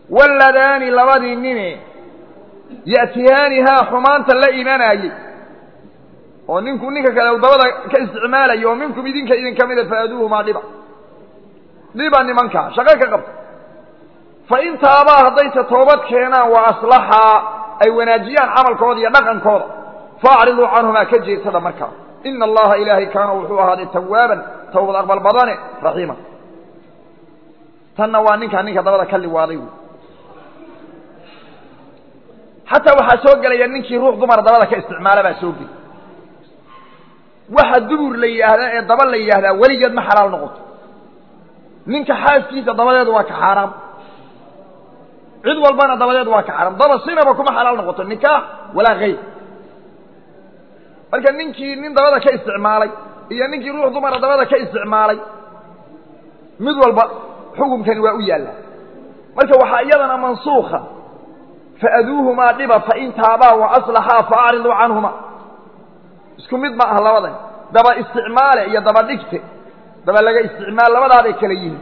waladaani labadii nine ya'tiyaanihaa xumaanta la imanaayey oo ninku ninka kale u dabada ka isticmaalayo oo minkum idinka idinka mida faaduuhumaa dhiba dhiba nimankaa shaqo ka qabta fa in taabaa haddayse toobad keenaan wa aslaxaa ay wanaajiyaan camalkooda iyo dhaqankooda faacriduu canhumaa ka jeedsada markaa ina allaha ilaahay kaana wuxuu ahaaday tawaaban tawbad aqbal badane raxiima tanna waa ninkaa ninka dabada ka liwaaday wy xataa waxaa soo gelaya ninkii ruux dumar dabada ka isticmaala baa soo geli waxa dubur la yidhaahdaa ee daba la yidhaahdaa weligeed ma xalaal noqoto ninka xaaskiisa dabadeedu waa ka xaaraam cid walbana dabadeedu waa ka xaaraam daba sinaba kuma xalaal noqoto nikaax walaa kayr marka ninkii nin dabada ka isticmaalay iyo ninkii ruux dumara dabada ka isticmaalay mid walba xukunkani waa u yaallaa marka waxaa iyadana mansuuka faaduuhumaa dhiba fain taabaa wa aslaxaa faacriduu canhuma isku mid ma aha labadan daba isticmaale iyo daba dhigte daba laga isticmaal labadaaday kala yihiin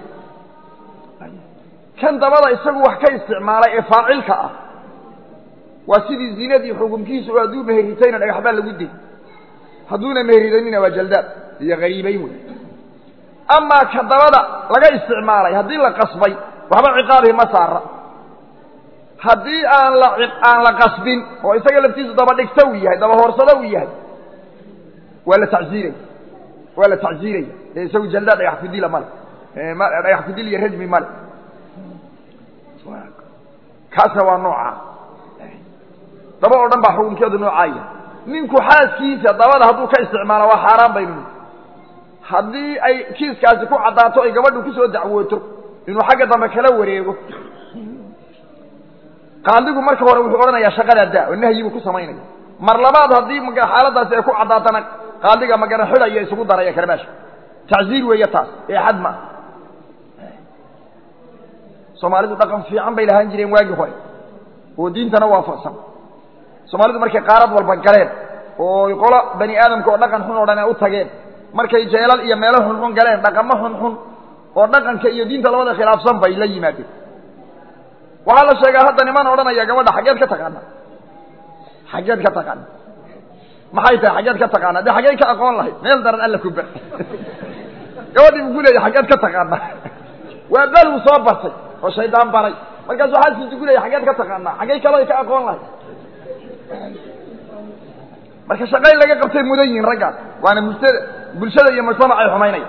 kan dabada isagu wax ka isticmaalay ee faacilka ah waa sidii zinadii xukunkiisu hadduu meheritayna dhagax baa lagu dey hadduuna meheridanina waa jaldaad iyo hariibayn wey amaa ka dabada laga isticmaalay haddii la qasbay waxba ciqaabihi ma saara haddii aan la aan la qasbin oo isaga laftiisu daba dhigta uu yahay daba hoorsado uu yahay waa la tacziiraya waa la tacziiraya ee isagu jaldaad dhagax kudila male dhagax kudil iyo rajmi male kaasna waa noocaa daba oo dhan baa xukunkeedu noocaaya ninku xaaskiisa dabada hadduu ka isticmaalo waa xaaraan baynu haddii ay kiiskaasi ku caddaato ay gabadhu kusoo dacwooto inuu xagga dambe kala wareego qaadigu marka hore wuxuu odhanayaa shaqadaa daa oo nahyi buu ku samaynaya mar labaad haddii xaaladaasi ay ku caddaatana qaadiga magana xidhaya isugu daraya karbaasha tacziir weeye taas ee xad ma soomaalidu dhaqan fiican bay lahaan jireen waagii hore oo diintana waafaqsan soomaalidu markay qaarad walba galeen oo qolo bani aadamka oo dhaqan xun oo dhan ay u tageen markay jeelal iyo meelo xunxun galeen dhaqamo xunxun oo dhaqanka iyo diinta labada khilaafsan bay la yimaadeen waxaa la sheegaa hadda niman odhanaya gabadha xaggeed ka taqaana xaggeed ka taqaana maxay tahay xaggeed ka taqaana dee xaggey ka aqoon lahayd meel daran alla ku ber gabadhii buu ku leeya xaggeed ka taqaana waa baluu soo bartay oo shaydaan baray markaasuu xaaskiisi ku leeya xaggeed ka taqaana xaggey kaloo ka aqoon lahayd marka shaqayn laga qabtay mudan yihiin raggaas waana mujtada bulshada iyo mujtamacay xumaynaya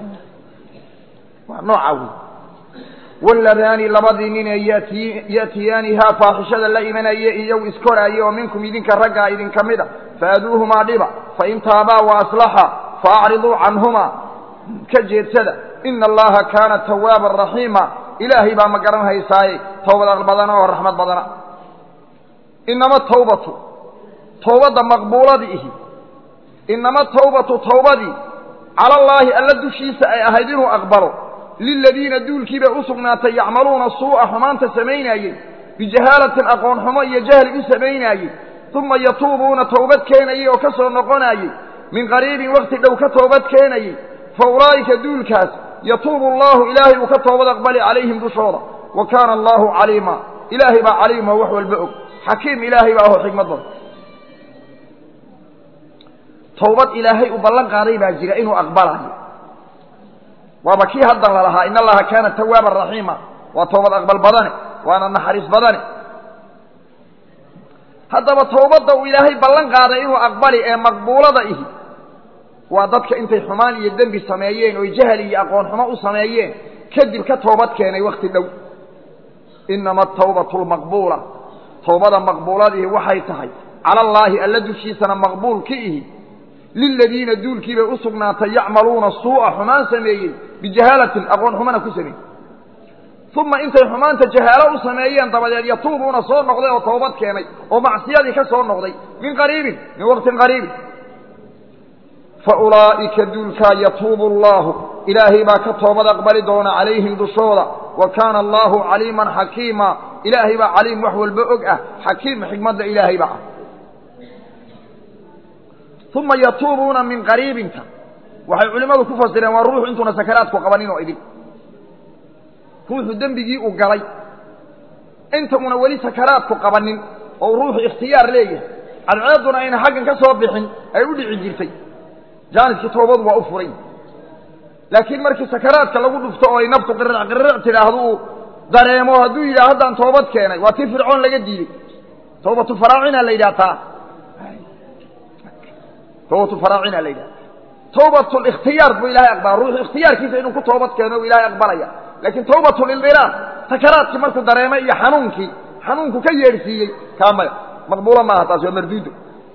waa nooca wey waladaani labadii nin ee yati ya'tiyaanihaa faaxishada la imanaya iyow iskoraaya oo minkum idinka raggaa idinka mid a faaduuhumaa dhiba fain taabaa wa aslaxa faacriduu canhumaa ka jeedsada ina allaha kaana tawaaban raxiima ilaahay baa ma garan haysaaye towbad badana oo raxmad badana inama tawbatu towbadda maqbuuladii ihi inama tawbatu towbadii cala allaahi alla dushiisa ay ahayd inuu aqbalo liladiina duulkiibay u sugnaatay yacmaluuna suu'a xumaanta samaynaayey bijahaalatin aqoon xumo iyo jahli u samaynaayey uma yatuubuuna towbad keenayey oo ka soo noqonaayey min qariibin wakti dhow ka toobad keenayey fa ulaa'ika duulkaas yatuubu allaahu ilaahay uu ka toobad aqbali calayhim dushooda wa kaana allaahu caliima ilaahay baa caliima wax walba og xakiim ilaahay baa aho xikmad badan towbad ilaahay uu ballan qaaday baa jira inuu aqbalayo waaba kii haddan lalahaa in allaha kaana tawaaban raxiima waa toobad aqbal badane waana naxariis badane haddaba towbadda uu ilaahay ballan qaaday inuu aqbali ee maqbuulada ihi waa dadka intay xumaan iyo dembi sameeyeen oy jahli iyo aqoon xumo u sameeyeen kadib ka toobad keenay wakhti dhow inama atawbatu lmaqbuula towbada maqbuuladihi waxay tahay cala allaahi alla dushiisana maqbuul ka ihi liladiina duulkiibay u sugnaatay yacmaluuna suu'a xumaan sameeyey bijahaalatin aqoon xumana ku sameeyey uma intay xumaanta jahaalo u sameeyeen dabadeed yatuubuuna soo noqday oo toobad keenay oo macsiyadii ka soo noqday min qariibin min waqtin qariibin fa ulaa'ika duulkaa yatuubu allaahu ilaahay baa ka toobad aqbali doona calayhim dushooda wa kaana allaahu caliiman xakiima ilaahay baa caliim wax walba og ah xakiim xikmadda ilaahay baa ah uma yatuubuuna min qariibinka waxay culimmadu ku fasireen waa ruuxu intuuna sakaraadku qabanin oo idin ruuxu dembigii uu galay inta una weli sakaraadku qabanin oo ruuxu ikhtiyaar leeyahay cadceedduna ayna xaggan ka soo bixin ay u dhici jirtay jaaniskii toobadu waa u furay laakiin markii sakaraadka lagu dhufto oo ay naftu qirric qirric tidhaahdo uu dareemo hadduu yidhaha haddaan toobad keenay waa tii fircoon laga diiday toobatu faraacina la yidhaha taa toobatu faraacina la yidhaha tawbatlikhtiyaar buu ilahay aqbala ruuxu ikhtiyaarkiisa inuu ku toobad keeno u ilahay aqbalaya laakiin tawbatulildilaal sakaraadkii markuu dareemay iyo xanuunkii xanuunku ka yeedhsiiyey kaa maya maqbuulo maaha taasi waa marduudo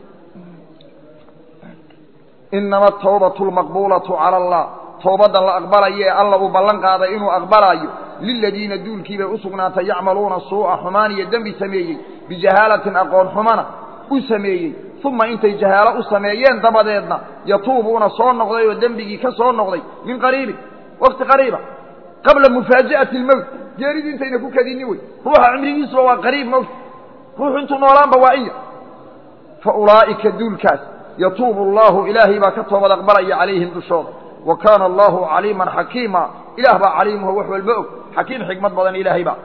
inama atawbatu lmaqbuulatu cala allah towbadda la aqbalayo ee alla uu ballan qaaday inuu aqbalaayo liladiina duulkii bay u sugnaatay yacmaluuna suu'a xumaan iyo dembi sameeyey bijahaalatin aqoon xumana u sameeyey uma intay jahaalo u sameeyeen dabadeedna yatuubuuna soo noqday oo dembigii ka soo noqday min qariibin wakti qariiba qabla mufaaji'ati lmowt geeridii intayna ku kadini wey ruuxa cimrigiisuba waa qariib mowt ruuxu intuu noolaanba waa iya fa ulaa'ika duulkaas yatuubu allahu ilaahay baa ka toobad aqbalaya calayhim dushooda wa kaana allahu caliiman xakiima ilaah baa caliimuho wax walba og xakiim xikmad badan ilaahay baa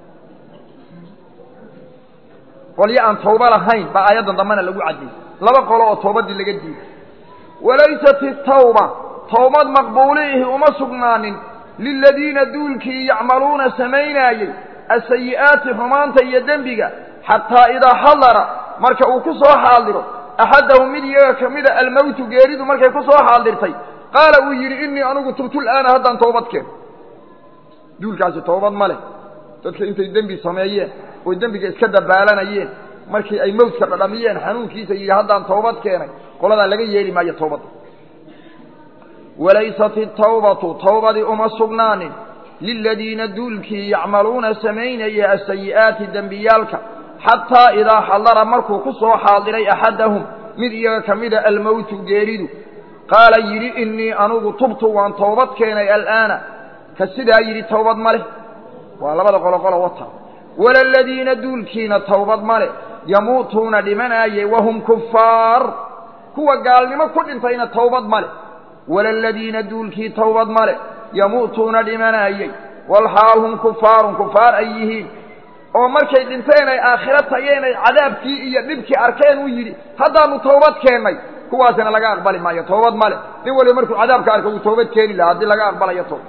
qolyo aan tawbo lahayn baa aayaddan dambena lagu cadiyey laba qolo oo towbaddii laga diiday walaysat itawba towbad maqbuuliihi uma sugnaanin liladiina duulkii yacmaluuna samaynaayey asayi'aati xumaanta iyo dembiga xataa idaa xadara marka uu ku soo xaaldiro axadahum mid iyaga ka mida almowtu geeridu markay ku soo xaaldirtay qaala uu yidhi innii anigu tubtu l'aana haddaan toobad keeno duulkaasi toobad ma leh dadka intay dembi sameeyeen oy dembiga iska dabaalanayeen markii ay mowtka dhadhamiyeen xanuunkiisa yidhi haddaan toobad keenay qoladaa laga yeeli maayo toobadda walaysat itawbatu towbadii uma sugnaanin liladiina duulkii yacmaluuna samaynaya asayi'aati dembiyaalka xataa idaa xadara markuu ku soo xaadiray axadahum mid iyaga ka mida almowtu geeridu qaala yidhi innii anugu tubtu waan toobad keenay al'aana ka sidaa yidhi towbad ma leh waa labada qoloqolo wata walaladiina duulkiina towbad ma leh yamuutuuna dhimanaayey wahum kufaar kuwa gaalnimo ku dhintayna towbad ma leh walaladiina duulkii towbad ma leh yamuutuuna dhimanaayey walxaal hum kufaarun kufaar ay yihiin oo markay dhinteen ay aakhiro tageen ay cadaabkii iyo dhibkii arkeen uu yidhi haddaanu towbad keennay kuwaasina laga aqbali maayo toobad ma leh nin waliba markuu cadaabka arka uu toobad keeni lahaa haddii laga aqbalayo toobad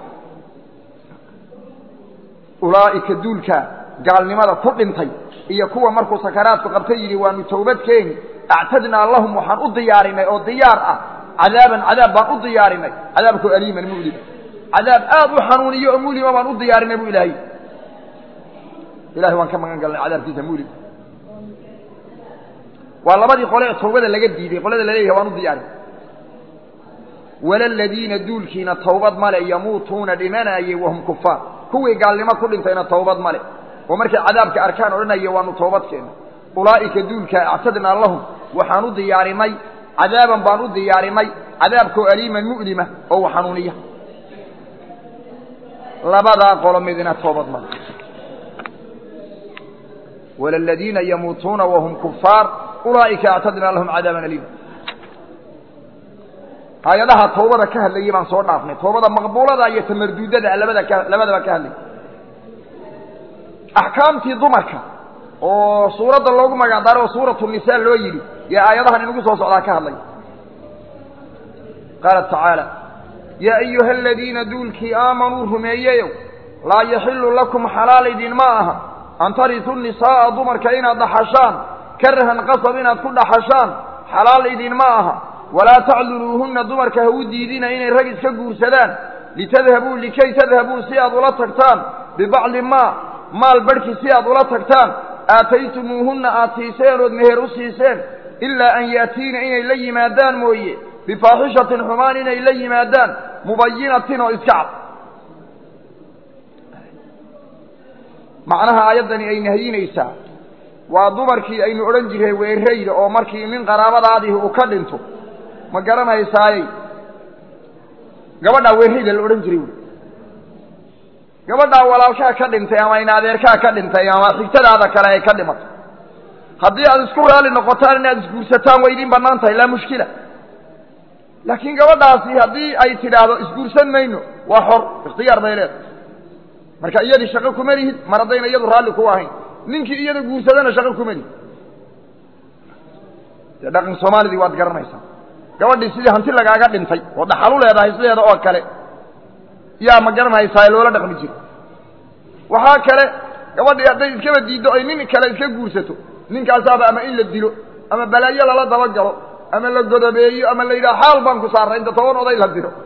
ulaa'ika duulkaa gaalnimada ku dhintay iyo kuwa markuu sakaraadku qabta yidhi waanu towbad keeni actadnaa lahum waxaan u diyaarinay oo diyaar ah cadaaban cadaab baan u diyaarinay cadaabkoo aliiman mulima cadaab aad u xanuuniyo oo mulima baan u diyaarinay bu ilaahay ilahay waan ka magan galnay cadaabkiisa mulim waa labadii qole ee tawbada laga diiday qolada laleeyahay waan u diyaarin walaladiina duulkiina tawbad male yamuutuuna dhimanaayey wahum kufaar kuwii gaalnimo ku dhintayna tawbad male oo markay cadaabka arkaan odhanaya waanu toobad keena ulaa'ika duulkaa actadnaa lahum waxaan u diyaarinay cadaaban baan u diyaarinay cadaabkoo aliiman mu'lima oo u xanuuniya labadaa qolo midna toobad male walaladiina yamuutuuna wahum kufaar ulaa'ika actadnaa lahum cadaaban aliima aayadaha toobada ka hadlayay baan soo dhaafnay toobada maqbuulada iyo tamarduudada labada ka labadaba ka hadlay axkaamtii dumarka oo suuradda loogu magacdaaro oo suuratu nisaa loo yidhi yo aayadahan inagu soo socdaa ka hadlay qaala tacaala yaa ayuha aladiina duulkii aamanuu rumeeyeyow laa yaxilu lakum xalaal idinma aha an tarituu nisaa'a dumarka inaad dhaxashaan karahan qasab inaad ku dhaxashaan xalaal idinma aha walaa tacduluuhunna dumarka ha u diidina inay rag iska guursadaan litadhabuu likay tadhabuu si aad ula tagtaan bibacdi maa maal barhkii si aad ula tagtaan aataytumuuhunna aad siiseen ood meher u siiseen ilaa an yaatiina inay la yimaadaan mooye bifaaxishatin xumaan inay la yimaadaan mubayinatin oo iska cad macnaha aayaddani ay nahyinaysaa waa dumarkii aynu odhan jiray weerayda oo markii nin qaraabadaadihi uu ka dhinto ma garanaysaayey gabadhaa weerayda la odhan jiray wy gabadhaa walaalkaa ka dhintay ama in adeerkaa ka dhintay ama xigtadaada kale ay ka dhimato haddii aad isku raali noqotaan inaad isguursataan way idin bannaan tahay laa mushkila laakiin gabadhaasi haddii ay tidhaahdo isguursan mayno waa xor ikhtiyaar bay leedahay marka iyadii shaqo kuma lihid mar haddayna iyadu raalli ku ahayn ninkii iyada guursadana shaqo kuma lihid dee dhaqan soomaalidii waad garanaysaa gabadhii sidii hanti lagaaga dhintay oo dhaxalu leedahay sideeda oo kale yaa ma garanaysaa loola dhaqmi jiro waxaa kale gabadhii hadday iskaba diiddo ay nin kale iska guursato ninkaasaaba ama in la dilo ama balaayo lala dabagalo ama la godobeeyo ama la yidhaha xaal baan ku saarray inta toban oday la diro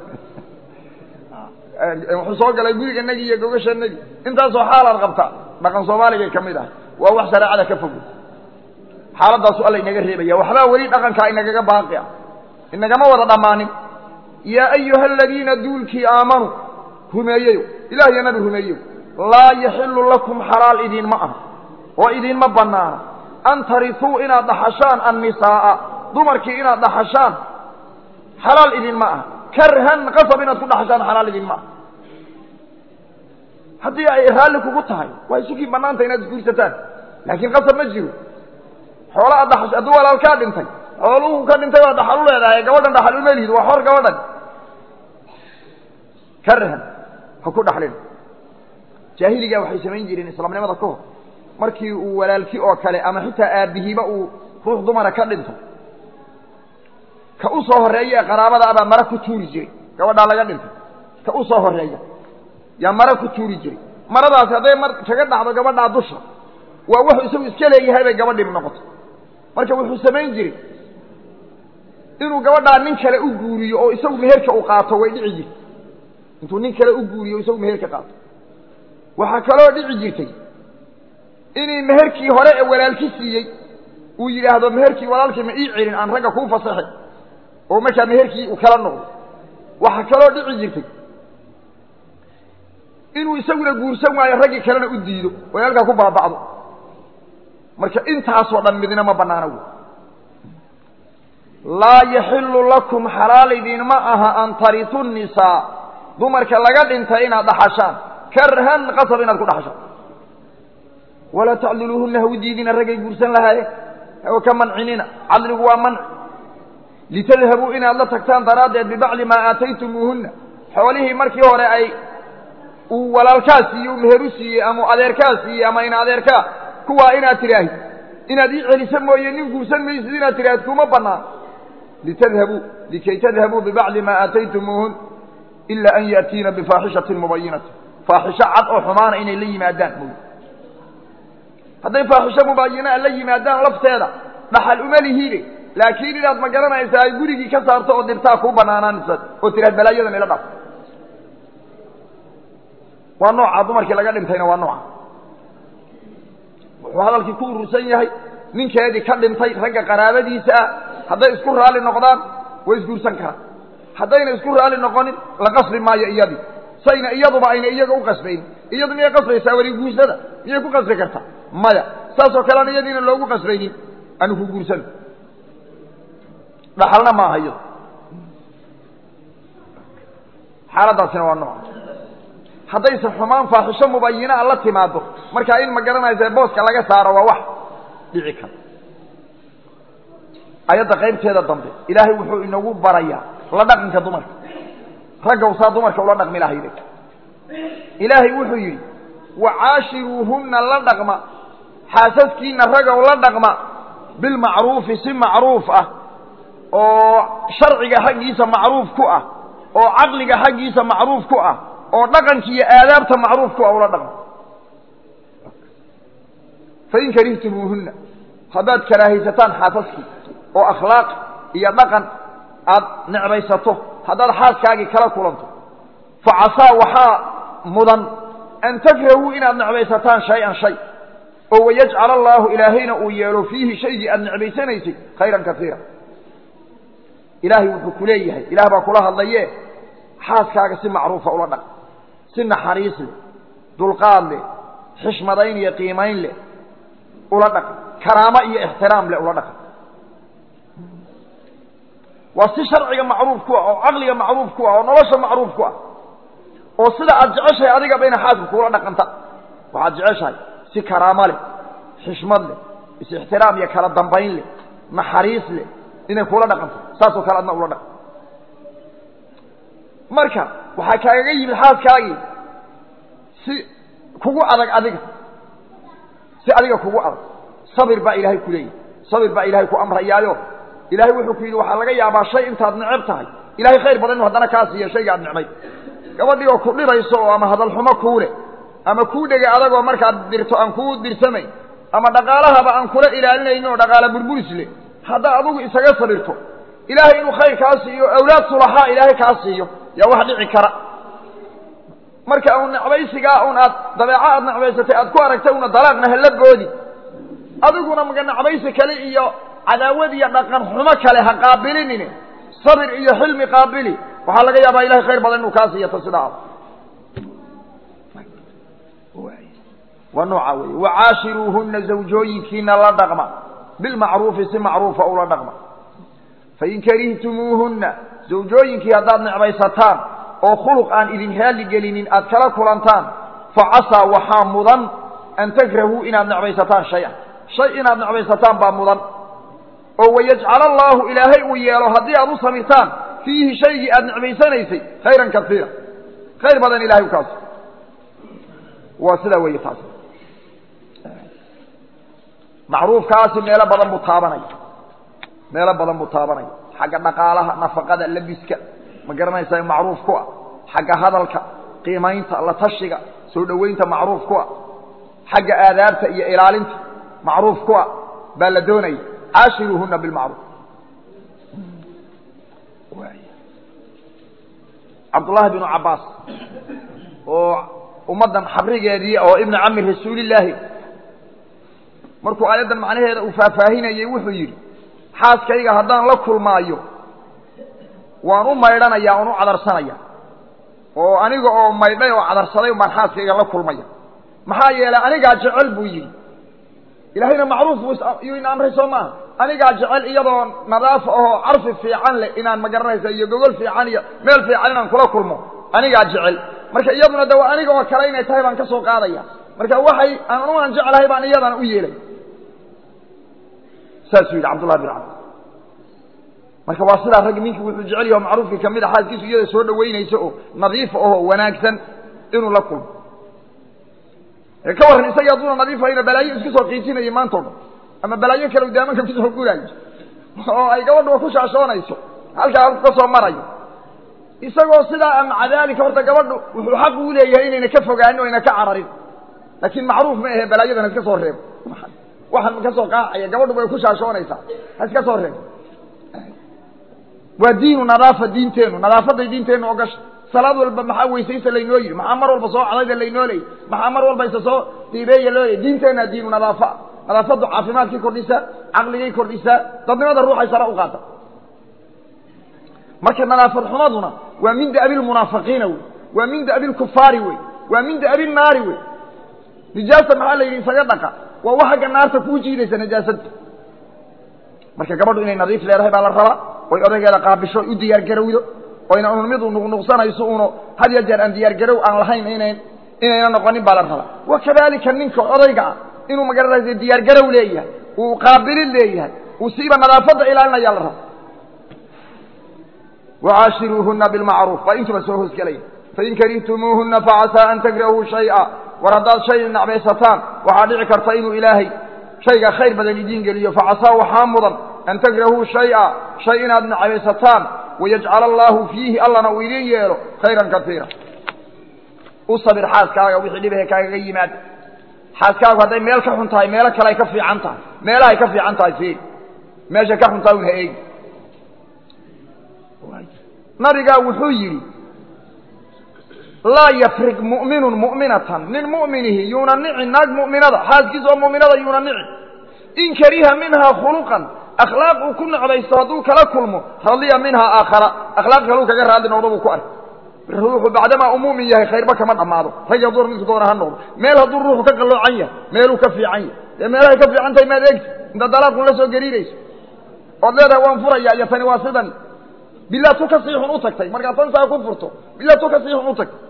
wuxuu soo galay guriganagi iyo gogashanagi intaasoo xaalaad qabtaa dhaqan soomaaligay ka mid ahay waa wax shareecada ka fogo xaaladaasu alla inaga reebaya waxbaa weli dhaqankaa inagaga baaqi ah inagama wada dhammaanin yaa ayuha aladiina duulkii aamanuu rumeeyeyo ilah iyo nabi rumeeyeyo laa yaxilu lakum xalaal idinma ah oo idinma bannaana an tarisuu inaad dhaxashaan annisaa'a dumarkii inaad dhaxashaan xalaal idinma ah karhan qasab inaad ku dhaxashaan xalaal idinma ah haddii ay raalli kugu tahay waa isukii bannaanta inaad isguursataan laakiin qasab ma jiro xoola aad dhaxash hadduu walaalkaa dhintay xooluhu ka dhintay waa dhaxal u leedahay gabadhan dhaxal uma lihid waa xor gabadhan karhan ha ku dhaxlin jaahiligaa waxay samayn jireen islaamnimada ka hor markii uu walaalki oo kale ama xitaa aabbihiiba uu ruux dumara ka dhinto ka u soo horreeya ee qaraabada abaa mara ku tuuri jiray gabadhaa laga dhintay ka u soo horreeya yaa mara ku tuuri jiray maradaasi hadday mar kaga dhacdo gabadhaa dusha waa wuxuu isagu iska leeyahay bay gabadhiibu noqotay marka wuxuu samayn jiray inuu gabadhaa nin kale u guuriyo oo isagu meherka u qaato way dhici jirtay intuu nin kale u guuriyo o isagu meherka qaato waxaa kaloo dhici jirtay inay meherkii hore ee walaalki siiyey uu yidhaahdo meherkii walaalkii ma ii celin aan ragga kuu fasaxin oo markaa meherkii uu kala noqdo waxaa kaloo dhici jirtay inuu isaguna guursan waayo raggii kalena u diido oo halkaa ku baaba'do marka intaasoo dhan midna ma bannaana wey laa yaxilu lakum xalaal idinma aha an tarisu nisaa dumarka laga dhintay inaad dhaxashaan karhan qasab inaad ku dhaxashaan walaa tacdiluuhuna ha u diidina raggay guursan lahaayeen oo ka mancinina cadligu waa manci litadhabuu inaad la tagtaan daraaddeed bibacdi maa aataytumuuhunna xoolihii markii hore ay uu walaalkaa siiyey uu meheru siiyey ama adeerkaa siiyey ama in adeerkaa kuwaa inaad tidhaahid inaad ii celisa mooye nin guursan maysid inaad tidhaahid kuma bannaan litadhabuu likay tadhabuu bibacdi maa aataytumuuhun ila an yaatiina bifaaxishatin mubayinatin faaxisho cad oo xumaana inay la yimaadaan mooye hadday faaxisho mubaayinaa la yimaadaan lafteeda dhaxal uma lihiide laakiin inaad ma garanaysaa ay gurigii ka saarto oo dirtaa kuu banaanaanaysa oo tiraad balaayadan ila dhaf waa nooca dumarkii laga dhintayna waa nooca wuxuu hadalkii ku urursan yahay ninkeedii ka dhintay ragga qaraabadiisa ah hadday isku raalli noqdaan way isguursan karaan haddayna isku raalli noqonin la qasbi maayo iyadii sayna iyaduba ayna iyaga u qasbayn iyadu miyay qasbaysaa weli guursada miyay ku qasbi kartaa maya saasoo kalean iyadiina loogu qasbaynin anu ku guursano dhaxalna maaha iyado xaaladaasina waa nooca haddayse xumaan faaxisho mubayinaa la timaado markaa in ma garanaysa booska laga saaro waa wax dhici kara ayadda qaybteeda dambe ilaahay wuxuu inagu barayaa la dhaqanka dumarka raggaw saa dumarka ula dhaqmi lahayde ilaahay wuxuu yidhi wacaashiruuhunna la dhaqma xaasaskiina raggow la dhaqma bilmacruufi si macruuf ah oo sharciga xaggiisa macruuf ku ah oo caqliga xaggiisa macruuf ku ah oo dhaqanki iyo aadaabta macruuf ku ah ula dhaqma fain karihtumuuhunna haddaad karaahaysataan xaasaskii oo akhlaaq iyo dhaqan aad necbaysato haddaad xaaskaagii kala kulanto fa casaa waxaa mudan an takrahuu inaad necbaysataan shay-an shay oo wayajcal allaahu ilaahayna uu yeelo fiihi shaygii aad necbaysanaysay khayran kaiira ilaahay wuxuu ku leeyahay ilaah baa kula hadlaye xaaskaaga si macruufa ula dhaq si naxariis leh dulqaad leh xishmadayn iyo qiimayn leh ula dhaq karaamo iyo ixtiraam leh ula dhaq waa si sharciga macruuf ku ah oo caqliga macruuf ku ah oo nolosha macruuf ku ah oo sida aad jeceshahay adigaba ina xaaska kuula dhaqanta waxaad jeceshahay si karaamo leh xishmad leh is-ixtiraam iyo kala dambayn leh naxariis leh inay kuula dhaqanto saasoo kale adna ula dhaqan marka waxaa kaagaga yimid xaaskaagii si kugu adag adiga si adiga kugu adag sabir baa ilaahay ku leeyahy sabir baa ilaahay ku amrayaayo ilahay wuxuu ku yidhi waxaa laga yaabaa shay intaad neceb tahay ilahay khayr badan inu haddana kaa siiya shayga ad necmay gabadhii oo ku dhibayso oo ama hadal xumo kuu leh ama kuu dhegay adagoo markaad dirto aan kuu dirsamayn ama dhaqaalahaba aan kula ilaalinaynin oo dhaqaala burburis leh haddaa adugu isaga sabirto ilaahay inuu khayr kaa siiyo awlaad sulaxaa ilaahay kaa siiyo yaa wax dhici kara marka un necbaysigaa un aad dabeeco aad necbaysatay aad ku aragtay una dalaaqna hala boodi adiguna maga necbaysi kale iyo cadaawad iyo dhaqan xumo kale ha qaabilinin sabir iyo xilmi qaabili waxaa laga yaabaa ilahay khayr badan inuu kaa siiyo ta sidaa waa nooca wey wacaashiruuhuna zawjooyinkiina la dhaqma bilmacruufi si macruufa ula dhaqma fain karihtumuuhunna zawjooyinkii haddaad necbaysataan oo khuluq aan idin raalli gelinin aad kala kulantaan facasaa waxaa mudan an takrahuu inaad necbaysataan shay-an shay inaad necbaysataan baa mudan oo wayajcala allaahu ilaahay uu yeelo haddii aad u samirtaan fiihi shaygii aad necbaysanaysay khayran kaiira khayr badan ilahay u kaas waa sidaa weeye taas macruufkaasi meelo badan buu taabanaya meelo badan buu taabanaya xagga dhaqaalaha nafaqada labiska ma garanaysaa macruuf ku ah xagga hadalka qiimaynta la tashiga soo dhoweynta macruuf ku ah xagga aadaabta iyo ilaalinta macruuf ku ah baa la doonaya caashiruuhuna bilmacruuf cabdullaahi binu cabbaas oo ummaddan xabrigeedii oo ibnu cami rasuulillaahi markuu aayaddan macnaheeda uu faahfaahinayey wuxuu yidhi xaaskayga haddaan la kulmaayo waan u maydhanaya oon u cadarsanaya oo aniga oo maydhay oo cadarsaday baan xaaskayga la kulmaya maxaa yeelay anigaa jecel buu yidhi ilaahayna macruuf buu yuu ina amray soo maaha anigaa jecel iyadoo nadaafa ahoo carfi fiican leh inaan ma garanaysa iyo gogol fiican iyo meel fiican inaan kula kulmo anigaa jecel marka iyaduna de waa aniga oo kale inay tahay baan ka soo qaadaya marka waxay anuaan jeclahay baan iyadana u yeelay saasuu yidhi cabdullahi bin cabas marka waa sidaa raggi ninkii wuxuu jecel yaho macruufkii kamid a xaaskiisu iyada soo dhaweynaysa oo nadiifa ahoo wanaagsan inuu la kulmo ka warran isagii hadduuna nadiifayna balaayo isku soo qiijinayay maantao dhan ama balaayo kale daamanka kusoo guraayo oo ay gabadhuba ku shaashoonayso halkaa halku ka soo marayo isagoo sidaa maca daalika horta gabadhu wuxuu xaq uu leeyahay inayna ka fogaanin o ayna ka cararin laakiin macruuf ma ahe balaayadan ha iska soo reebo waxan ka soo qaacaya gabadhuba ay ku shaashoonaysaa ha iska soo reebo waa diinu nadaafa diinteennu nadaafaday diinteennu ogasha salaad walba maxaa weysaysa laynoo yidhi maxaa mar walba soo cadayda laynoo leeyay maxaa mar walba isa soo diibeeya loo leeyay diinteenna diinu nadaafa nadaafaddu caafimaadkii kordhisaa caqligay kordhisaa dadnimada ruuxay sare u qaata marka nadaafad xumaduna waa min da'bi lmunaafiqiina wey waa min da'bi lkufaari wey waa min da'bi naari wey nijaasa maxaa la yidhi isaga dhaqa waa wa xagga naarta kuu jiidaysa najaasadda marka gabadhu inay nadiif leedahay baa la rabaa oy odaygeeda qaabisho u diyaargarowdo oyna un midu nuqnuqsanayso uno had ya jeer aan diyaargarow aan lahayn inan inayna noqonin baa la rabaa wa kadalika ninka odayga ah inuu magaranaysa diyaargarow leeyahay uu qaabilin leeyahay uu siiba nadaafadda ilaalinaya la raba wacaashiruuhuna bilmacruuf waa intuba soo hoosgelaya fain karihtumuuhuna facasaa an takrahuu shaya war haddaad shay nacbaysataan waxaa dhici karta inuu ilaahay shayga khayr badan idiin geliyo facasaa waxaa mudan an takrahuu shaya shay inaad nacbaysataan wayajcala allaahu fiihi allana uu idiin yeelo khayran kaiira u sabir xaaskaaga wixii dhibahe kaagaga yimaada xaaskaagu hadday meel ka xun tahay meelo kale ay ka fiican tahay meelahay ka fiican tahay fiiri meesha ka xun tahay un ha eegi nabigaa wuxuu yidhi laa yafrig mu'minun mu'minatan nin mu'minihi yuuna nici naag mu'minada xaaskiisa oo mu'minada yuuna nici in kariha minhaa khuluqan akhlaaq uu ku necbaysto hadduu kala kulmo radiya minhaa aakhara akhlaaq kaluu kaga raadli noqdo buu ku arkay ruuxu bacdamaa uu mu'min yahay khayrba kama dhammaado rag iyo duur midku doona ha noqdo meel hadduu ruuxu ka qalloocan yahay meeluu ka fiican yahay dee meelahay ka fiican tahay maad eegti inta dalaaqun la soo gariirayso ood leedahay waan furaya iyo tani waa sidan bilaa tu ka siixun u tagtay markaad tan saa ku furto bilaa tu ka siixun u tagtay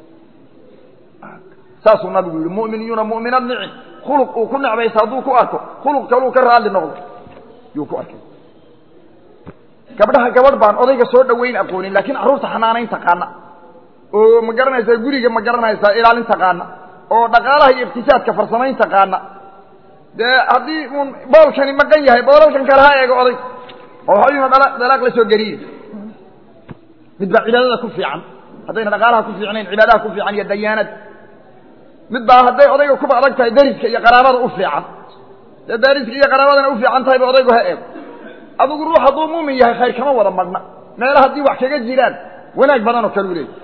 saasuu nabigu yihi mu'min yuuna mu'minad nicin khuluq uu ku necbaysa hadduu ku arko khuluq kaluu ka raadli noqdo yuu ku arkay gabdhaha gabadh baan odayga soo dhaweyn aqoonin laakiin carruurta xanaanayn taqaana oo ma garanaysaa guriga ma garanaysaa ilaalin taqaana oo dhaqaalaha iyo iqtisaadka farsamayn taqaana dee haddii uun boolkani maqan yahay boolalkan kale ha eego oday oo waxayuna dhala dalaaq la soo gariiri mid baa cibaadada ku fiican haddayna dhaqaalaha ku fiicnayn cibaadaha ku fiican iyo dayaanada mid baa hadday odayga kuba adag tahay dariska iyo qaraabada u fiican dee dariska iyo qaraabadana u fiican tahay ba odaygu ha eego adigu ruux hadduu muumin yahay khayr kama wada madhna meela haddii wax kaga jiraan wanaag badan oo kale u leeyahy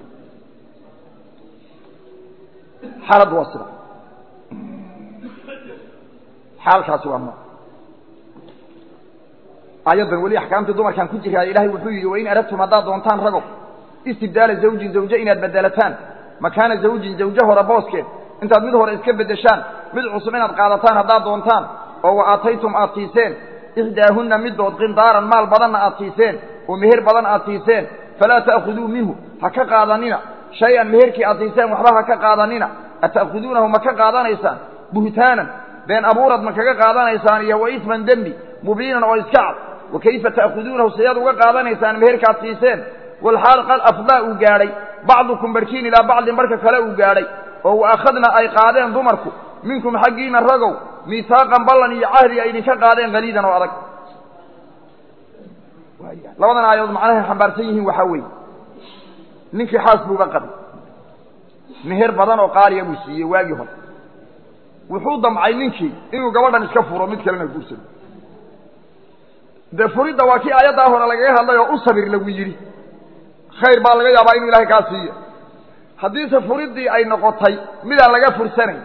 xaaladdu waa sida xaalkaasi waa nooc aayaddan weli axkaamtii dumarkaan ku jiraa ilaahay wuxuu yidhi wain aradtum haddaad doontaan ragow istibdaala zawjin zawje inaad bedelataan makaana zawjin zawje hore booskeed intaad mid hore iska beddeshaan mid cusub inaad qaadataan haddaad doontaan oo wa aataytum aad siiseen ixdaahunna middood qindaaran maal badanna aad siiseen oo meher badan aad siiseen falaa ta'khuduu minhu ha ka qaadanina shay-an meherkii aad siiseen waxba ha ka qaadanina ata'khuduunahu ma ka qaadanaysaan buhtaanan been abuurad ma kaga qaadanaysaan iyo wa isman dembi mubiinan oo iska cad wa kayfa ta'khuduunahu sidaad uga qaadanaysaan meherkaad siiseen walxaal qad afdaa uu gaadhay bacdukum barhkiin ilaa bacdin marka kale uu gaadhay oo wa akhadna ay qaadeen dumarku minkum xaggiinna ragow miihaaqan ballan iyo cahdi ay idinka qaadeen haliidan oo adag labadan aayadood macnahay xambaarsan yihiin waxaa weeye ninkii xaas buuga qabay meher badan oo qaaliya buu siiyey waagii hore wuxuu damcay ninkii inuu gabadhan iska furo mid kalena guursado dee furidda waa kii aayaddaa hore lagaga hadlay oo u sabir lagu yidhi khayr baa laga yaabaa inuu ilaahay kaa siiyo haddiise furiddii ay noqotay midaan laga fursanayn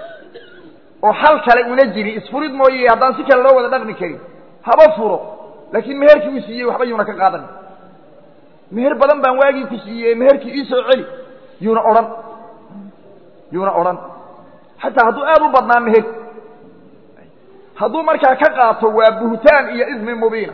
oo xal kale una jiri isfurid mooye haddaan si kale loo wada dhaqmi karin haba furo laakiin meherkii uu siiyey waxba yuuna ka qaadanin meher badan baan waagii ku siiyey meherkii ii soo celi yuuna odhan yuuna odhan xataa hadduu aad u badnaa meher hadduu markaa ka qaato waa buhtaan iyo ismi mubiina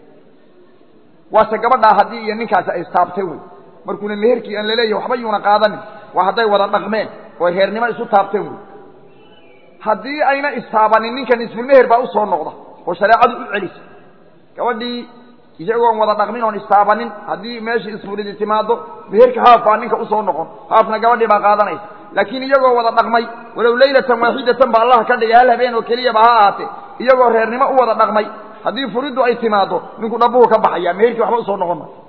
waase gabadhaa haddii iyo ninkaasi ay istaabteen wey markuuna meherkii aan laleeyahy waxba yuuna qaadanin waa hadday wada dhaqmeen oo reernimo isu taabteen wey haddii ayna istaabanin ninkan isfulmeher baa usoo noqda oo shareecadu u celisa gabadhii iyagoon wada dhaqmin oon istaabanin haddii meeshii isfulidi timaado meherka haaf baa ninka usoo noqon haafna gabadhii baa qaadanaysa laakiin iyagoo wada dhaqmay walow laylatan waaxidatan ba allah ka dhigay hal habeen oo keliyaba ha ahaatee iyagoo reernimo u wada dhaqmay haddii furiddu ay timaado ninku dhabuhu ka baxaya meherkii waxba usoo noqon maayo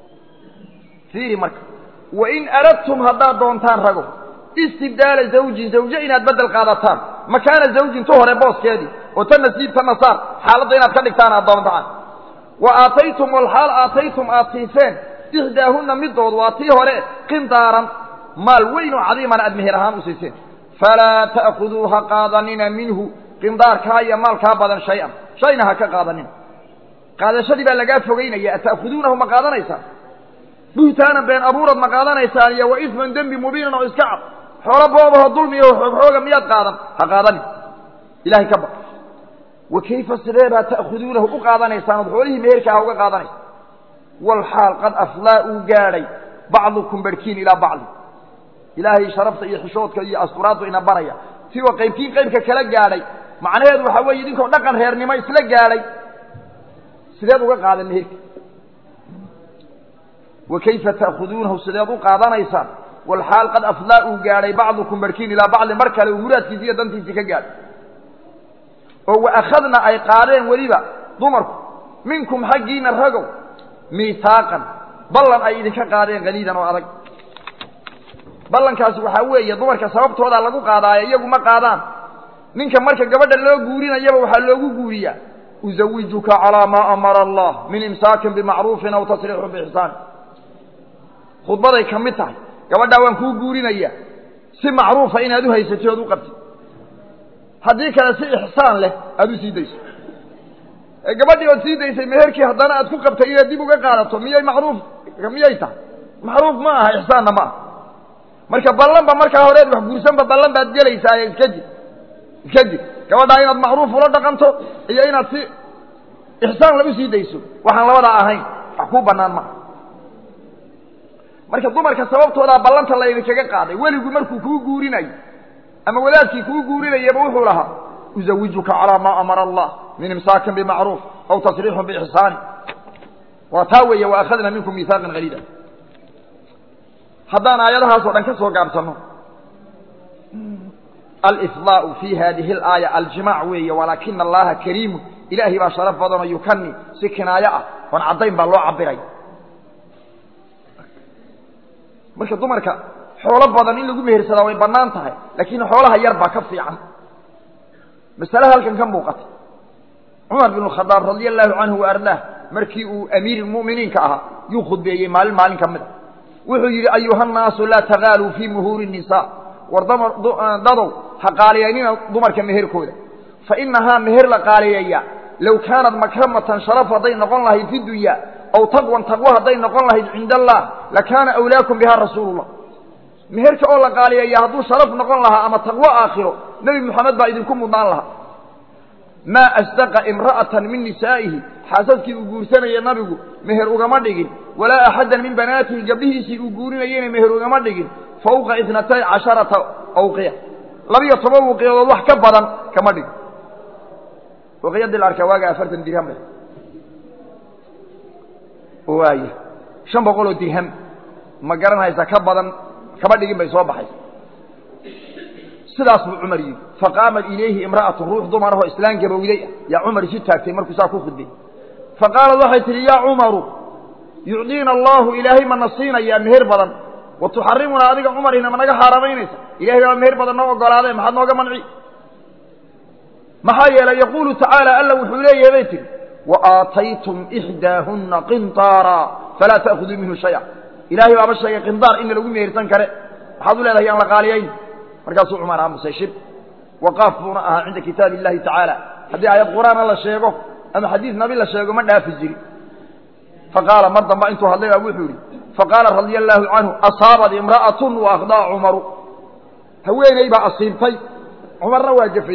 fiiri marka wain aradtum haddaad doontaan rago istibdaala zawjin zawje inaad beddel qaadataan makaana zawjin tu hore booskeedii oo ta nasiib ta nasaar xaaladda inaad ka dhigtaan aad doontaan wa aataytum walxaal aataytum aad siiseen ixdaahunna middood waa tii hore qindaaran maal weyn oo cadiiman aad meher ahaan u siiseen falaa ta'khuduu ha qaadanina minhu qindaarkaa iyo maalkaa badan shay-an shayna ha ka qaadanina qaadashadii baa lagaa fogeynaya ata'khuduunahu ma qaadanaysaan buhtaanan been abuurad ma qaadanaysaan iyo wa isman dembi mubiinan oo iska cad xoolo boobaho dulmiyo xoogxooga miyaad qaadan ha qaadanin ilahay ka baq wa kayfa sidee baa ta'khuduunahu u qaadanaysaan ood xoolihii meherkaa uga qaadanaysa walxaal qad aflaa uu gaadhay bacdukum barhkiin ilaa bacdi ilaahay sharafta iyo xishoodka iyo asturaaddu ina baraya siwa qaybkiin qaybka kala gaadhay macnaheedu waxaa weeye idinkoo dhaqan reernimo isla gaadhay sideed uga qaadan meherka wa kayfa ta'khuduunahu sideed u qaadanaysaan walxaal qad aflaa uu gaadhay bacdukum barhkiin ilaa bacdin mar kale uu muraadkiisi iyo dantiisii ka gaadhay oo wa akhadna ay qaadeen weliba dumarku minkum xaggiina ragow miihaaqan ballan ay idinka qaadeen haliidan oo adag ballankaasi waxaa weeye dumarka sababtoodaa lagu qaadaayo iyagu ma qaadaan ninka marka gabadha loo guurinayaba waxaa loogu guuriyaa uzawijuka calaa maa amara allah min imsaakin bimacruufin aw tasriixun biixsaan khudbaday ka mid tahay gabadhaa waan kuu guurinayaa si macruufa inaad u haysatid ood u qabtid haddii kale si ixsaan leh aada u sii dayso gabadhii ood sii daysay meherkii haddana aad ku qabtay inaad dib uga qaadato miyay macruuf miyay tahay macruuf ma aha ixsaanna ma aha marka ballanba markaa horeed wax guursanba ballan baad gelaysaaye iska jir iska jir gabadhaa inaad macruuf ula dhaqanto iyo inaad si ixsaan la u sii dayso waxaan labadaa ahayn wax kuu bannaan maaha marka dumarka sababtoodaa ballanta laydinkaga qaaday weligu markuu kuu guurinayo ama wadaadkii kuu guurinayaba wuxuu lahaa uzawijuka calaa maa amara allah min imsaakin bimacruuf aw tasriixun biixsaani waa taa weeye wa akhadna minkum miihaaqan haliida haddaan aayadahaasoo dhan ka soo gaabsanno alifdaau fi hadihi alaaya aljimac weeye walaakina allaha kariimun ilaahay baa sharaf badanoo yukani si kinaayo ah oon caddayn baa loo cabiray marka dumarka xoolo badan in lagu mehersadaa way bannaan tahay laakiin xoolaha yar baa ka fiican masale halkan ka muuqata cumar bin khadaab radia allahu canhu wa ardaah markii uu amiirmuminiinka ahaa yuu khudbeeyey maalin maalin ka mid a wuxuu yidhi ayuhannaasu laa tagaaluu fii muhuuri nisa war dadow ha qaaliyaynina dumarka meherkooda fa inahaa meher la qaaliyeeya low kaanat makramatan sharaf hadday noqon lahayd fi dunya aw taqwan taqwo hadday noqon lahayd cinda allah lakaana awlaakum biha rasuulullah meherka oo la qaaliyeeya hadduu sharaf noqon lahaa ama taqwo aakhiro nebi moxamed baa idinku mudnaan lahaa maa asdaqa imra'atan min nisaa'ihi xaasadkii uu guursanaya nabigu meher ugama dhigin walaa axaddan min banaatihi gabdhihiisii uu guurinayena meher ugama dhigin fawqa itnatay casharata awqiya labiyo toban wuqiyadood wax ka badan kama dhigin waqiyadii la arkaa waaga afartan dirham ba waaya shan boqol oo dirham ma garanaysa ka badan kama dhigin bay soo baxaysa sidaas buu cumar yidhi faqaamat ilayhi imra'atun ruux dumarahoo islaan gabowday ah yaa cumar isu taagtay markuu saa ku khudbay faqaalad waxay tihi yaa cumaru yucdiina allahu ilaahay mana siinayaa meher badan wa tuxarimunaa adiga cumarina ma naga xaaraamaynaysa ilahay baa meher badan noo ogolaadee maxaad nooga manci maxaa yeelay yaquulu tacaala alla wuxuu leeyahay bay tihi wa aataytum ixdaahunna qintaara falaa ta'khuduu minhu shaya ilaahay baaba sheegay qindaar inna lagu mehersan kare maxaad u leedahay yaan la qaaliyayn markaasuu cumar aamusay shib waqaaf buuna ahaa cinda kitaabi illahi tacaala haddii aayad qur'aana la sheego ama xadiis nabi la sheego ma dhaafi jiri faqaala mar damba intuu hadlay baa wuxuu yidhi faqaala radia allaahu canhu asaabat imra'atun wa akhdaa cumaru haweeney baa asiibtay cumarna waa jafay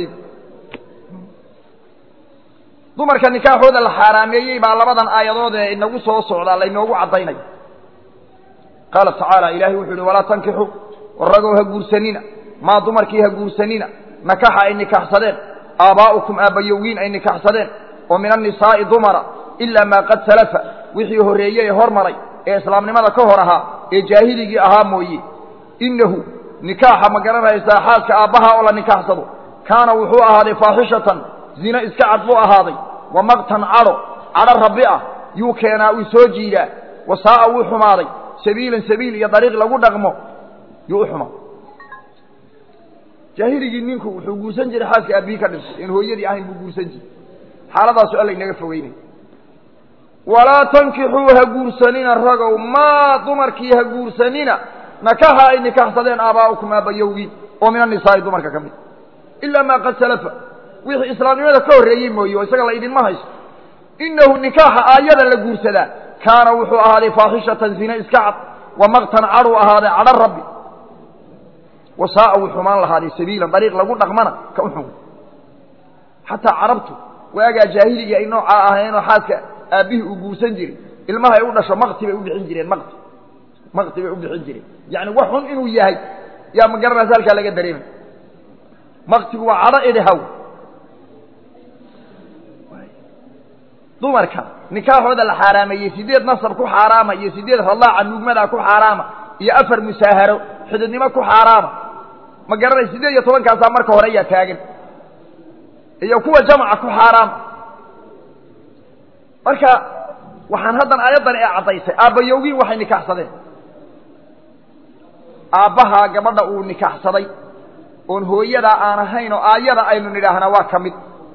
dumarka nikaaxooda la xaaraameeyey baa labadan aayadood ee inagu soo socdaa laynoogu caddaynaya qaala tacaala ilaahay wuxuu yihi walaa tankixu ragow ha guursanina maa dumarkii ha guursanina nakaxa ay nikaxsadeen aabbaa'ukum aabbayowgiin ay nikaxsadeen oo min annisaa'i dumara ilaa maa qad salafa wixii horreeyey ee hormaray ee islaamnimada ka hor ahaa ee jaahiligii ahaa mooye innahu nikaaxa ma garanaysaa xaaska aabbaha oo la nikaxsado kaana wuxuu ahaaday faaxishatan zino iska cad buu ahaaday wa maqtan cadho cadho rabbi ah yuu keenaa uu soo jiidaa wa saa'a wuu xumaaday sabiilan sabiil iyo dariiq lagu dhaqmo yuu u xumaa jaahiligii ninku wuxuu guursan jiray xaaska aabbihi ka dhintay in hooyadii ahayn buu guursan jiray xaaladaasu alla inaga fogeynay walaa tankixuu ha guursanina ragow maa dumarkii ha guursanina nakaha ay nikaxsadeen aabaa'ukum aabbayowgii oo min annisaa'i dumarka ka mid ilaa maa qad salafa wixii islaamnimada ka horreeyey mooye oo isaga la idinma hayso innahu nikaaxa aayada la guursadaa kaana wuxuu ahaaday faaxishatan zine iska cad wa maqtan cadhuu ahaaday cadho rabbi wa saa'a wuu xumaan lahaaday sabiilan dariiq lagu dhaqmana ka u xun xataa carabtu waagaa jaahiligii ay noocaa ahayeenoo xaaska aabbihii uu guursan jiray ilmaha ay u dhasho makti bay u bixin jireen makti makti bay u bixin jireen yacni wax xun inuu yahay yaa ma garanaysa halkaa laga dareemay maktigu waa cadho idhahaw dumarka nikaaxooda la xaaraameeyey sideed nasab ku xaaraama iyo sideed radaaca nuugmadaa ku xaaraama iyo afar musaaharo xididnimo ku xaaraama ma garanay sideed iyo tobankaasaa marka hore ayaa taagan iyo kuwa jamaca ku xaaraama marka waxaan haddan aayaddan ee caddaysay aabbayowgiin waxay nikaaxsadeen aabbahaa gabadha uu nikaaxsaday oon hooyadaa aan ahayn oo aayada aynu nidhaahnaa waa ka mid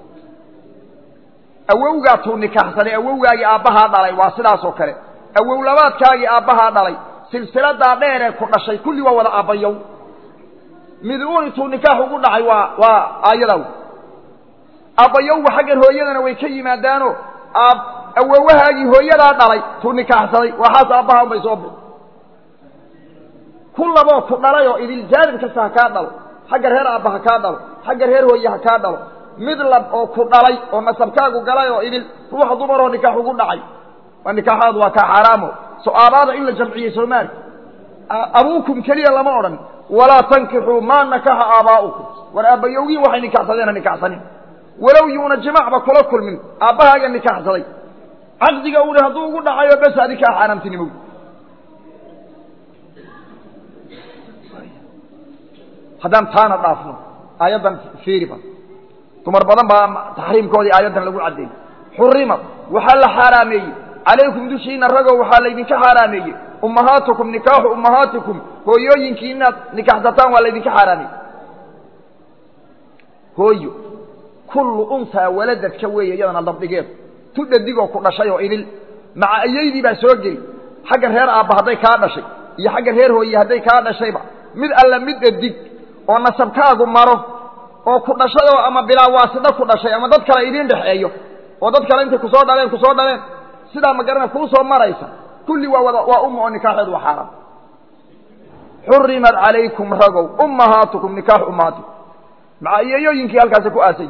awowgaa tuu nikaaxsaday awowgaagii aabbahaa dhalay waa sidaas oo kale awow labaadkaagii aabbahaa dhalay silsiladaa dheeree ku dhashay kulli waa wada aabbayow mid uun intuu nikaax ugu dhacay waa waa aayadaw aabbayowga xaggan hooyadana way ka yimaadaano aab awowahaagii hooyadaa dhalay tuu nikaaxsaday waa xaas aabbaha unbay soo bix ku laboo ku dhalayoo idil jaanib kasta ha kaa dhalo xagga reer aabba ha kaa dhalo xagga reer hooye ha kaa dhalo mid lab oo ku dhalay oo nasabkaagu galay oo idil ruuxa dumaroo nikaax ugu dhacay waa nikaaxaadu waa kaa xaaraamo so aabaada in la jamciyey soomaali abuukum keliya lama odhan walaa tankixuu maa nakaxa aabaa'ukum war aabbayowgii waxay nikaxsadeen ha nikaxsanin walow yuuna jimacba kula kulmin aabbahaaga nikaaxsaday caqdiga uhi hadduu ugu dhacayo bes adi kaa xaaraamtinimow haddaan taana dhaafno aayaddan fiiriba dumar badan baa taxriimkoodii aayaddan lagu caddeeyey xurimad waxaa la xaaraameeyey calaykum dushiina ragow waxaa laydinka xaaraameeyey ummahaatukum nikaaxu ummahaatikum hooyooyinkii inaad nikaxsataan waa laydinka xaaraameeyey hooyo kullu untaa waladadka weeye iyadana dabdhigeedu tu dhadigoo ku dhashay oo idil maca ayaydii baa soo geli xagga reer aabba hadday kaa dhashay iyo xagga reer hooye hadday kaa dhashayba mid alla mid dhadig oo nasabkaagu maro oo ku dhashay oo ama bilaa waasida ku dhashay ama dad kale idiin dhexeeyo oo dad kale intay kusoo dhaleen kusoo dhaleen sidaa magarana kuu soo maraysa kulli waa wada waa umma oo nikaaxeedu waa xaaraam xurimat calaykum ragow ummahaatukum nikaax ummahaatikum maca iyeeyooyinkii halkaasi ku aasay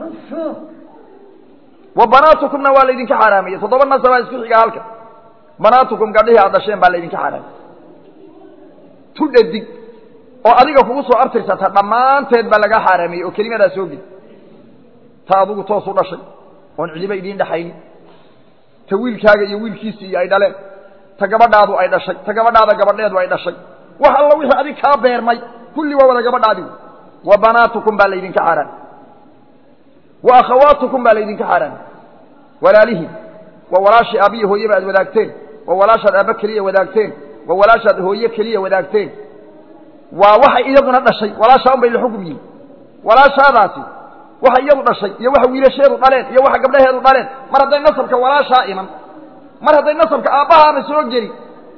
wa banaatukumna waa laydinka xaaraamiyey toddoba nasabaa isku xiga halka banaatukum gabdhihii aad dhasheen baa laydinka xaaraamiyey tu dhadig oo adiga kugu soo artirsata dhammaanteed baa laga xaaraamiyey oo kelimadaa soo geli ta adugu toos u dhashay oon cidiba idiin dhexaynin ta wiilkaaga iyo wiilkiisii iyo ay dhaleen ta gabadhaadu ay dhashay ta gabadhaada gabadheedu ay dhashay wax alla wixii adig kaa beermay kulli waa wada gabadhaadigu wa banaatukum baa laydinka xaaraamiyey wa akhawaatukum baa laydinka xaaraamiyey walaalihiin waa walaashii aabbiyo hooyeba aad wadaagteen waa walaashaad aabba keliya wadaagteen waa walaashaad hooye keliya wadaagteen waa waxay iyaduna dhashay walaashaa un bay la xugum yihin walaashaadaasi waxa iyadu dhashay iyo waxa wiilasheedu dhaleen iyo waxa gabdhaheedu dhaleen mar hadday nasabka walaashaa iman mar hadday nasabka aabbahaana soo geli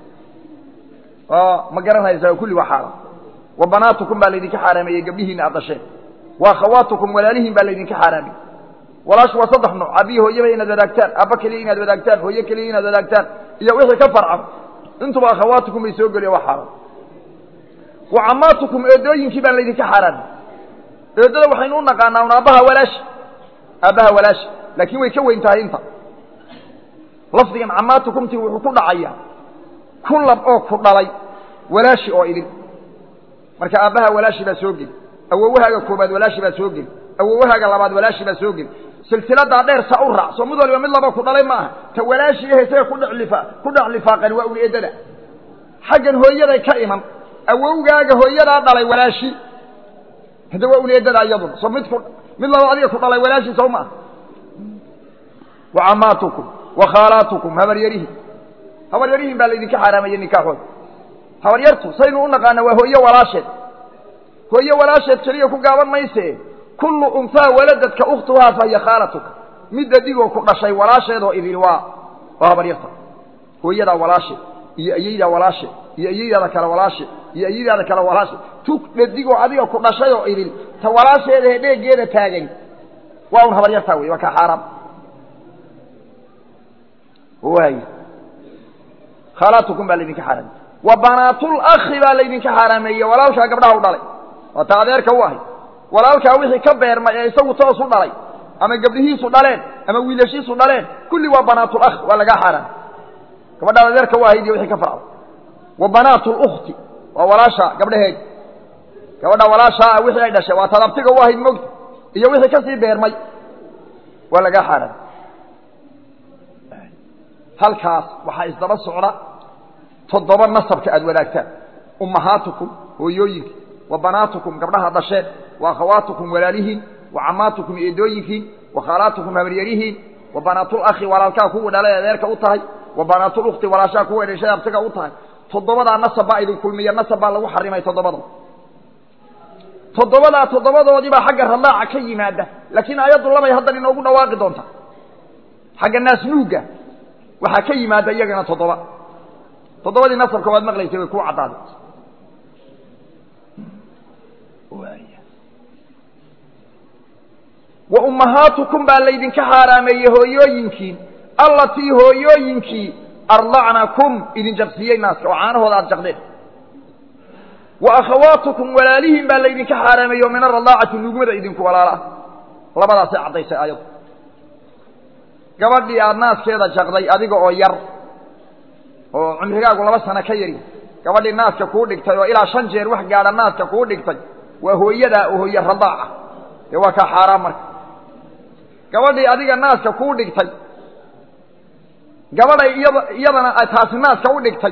ma garanaysaa kulli waa xaaraam wa banaatukum baa laydinka xaaraameeyey gabdhihiina aad dhasheen wa akhawaatukum walaalihiin baa laydinka xaaraamiyey walaashu waa saddex nooc abiyi hooyaba inaad wadaagtaan aabba keliya inaad wadaagtaan hooye keliya inaad wadaagtaan iyo wixii ka farcan intuba akhawaatukum bay soo geliya waa xaaraam wa camaatukum eedooyinkii baan laydinka xaaraamiyey eedada waxaynu u naqaanaa un aabbaha walaashi aabbaha walaashi laakiin way ka weyn tahay inta lafdigan camaatukumti wuxuu ku dhacayaa ku lab oo ku dhalay walaashi oo idin marka aabbaha walaashi baa soo geli awowahaaga koobaad walaashi baa soo geli awowahaaga labaad walaashi baa soo geli silsiladaa dheer sa u raac soo mid waliba mid laba ku dhalay ma aha ta walaashi ehe isaga kudhelifa ku dhex lifaaqan waa un eedada xaggan hooyaday ka iman awowgaaga hooyadaa dhalay walaashi hadda waa un eedada iyaduna soo mid ku mid laba adiga ku dhalay walaashi soo ma aha wa camaatukum wa khaalaatukum habaryarihin habaryarihin baa laydinka xaaraamayey nikaaxooda habaryartu saynu u naqaana waa hooye walaasheed hooye walaasheed keliya ku gaaban mayse kullu unhaa waladadka ukhtuhaa fahiya khaalatuka mid adigoo ku dhashay walaasheedoo idin waa waa habaryarta hooyadaa walaasheed iyo ayeydaa walaasheed iyo ayeydaada kale walaasheed iyo ayeydaada kale walaasheed tu dhadigoo adiga ku dhashayoo idin ta walaasheeda ee dheegeeda taagan waa un habaryartaa wey waa kaa xaaraam waay khaalaatukum baa laydinka xaaraamey wa banaatul akhi baa laydinka xaaraameeye walaalkaa gabdhaha u dhalay waa ta adeerka u ahay walaalkaa wixii ka beermay ee isagu toos u dhalay ama gabdhihiisu dhaleen ama wiilashiisu dhaleen kulli waa banaatul akh waa lagaa xaaraamey gabadhaad adeerka u ahayd iyo wixii ka farcday wa banaatul ukhti waa walaasha gabdhaheedi gabadha walaashaa ah wixii ay dhashay waa tadabtiga u ahayd mogta iyo wixii kasii beermay waa lagaa xaaraamey halkaas waxaa isdaba socda toddoba nasabka aad wadaagtaan ummahaatukum hooyooyinki wa banaatukum gabdhaha dhasheen wa akhawaatukum walaalihiin wa camaatukum eedooyinkiin wa khaalaatukum habaryarihiin wa banaatul akhi walaalkaa kuwa dhalay adeerka u tahay wa banaatul ukhti walaashaa kuwa dhashay abtiga u tahay toddobadaa nasab baa idin kulmiya nasab baa lagu xarimay toddobada toddobadaa toddobadoodiibaa xagga radaaca ka yimaada laakiin aayaddu labay haddan inoogu dhawaaqi doonta xagga naasnuugga waxaa ka yimaada iyagana toddoba toddobadii nasabka waad maqlaysay way kuu caddaaday wa ummahaatukum baa laydinka xaaraameeyey hooyooyinkiin allatii hooyooyinkii ardacnakum idin jabsiiyey naaska oo caanahooda aada jaqdeen wa akhawaatukum walaalihiin baa laydinka xaaraameeyey oo min aradaacati nugmada idinku walaala ah labadaasay caddaysay aayaddu gabadhii aada naaskeeda jaqday adiga oo yar oo cumrigaagu laba sano ka yari gabadhii naaska kuu dhigtay oo ilaa shan jeer wax gaadha naaska kuu dhigtay waa hooyadaa oo hooye radaaca dee waa kaa xaaraan marka gabadhii adiga naaska kuu dhigtay gabadhay iyada iyadana ay taasi naaska u dhigtay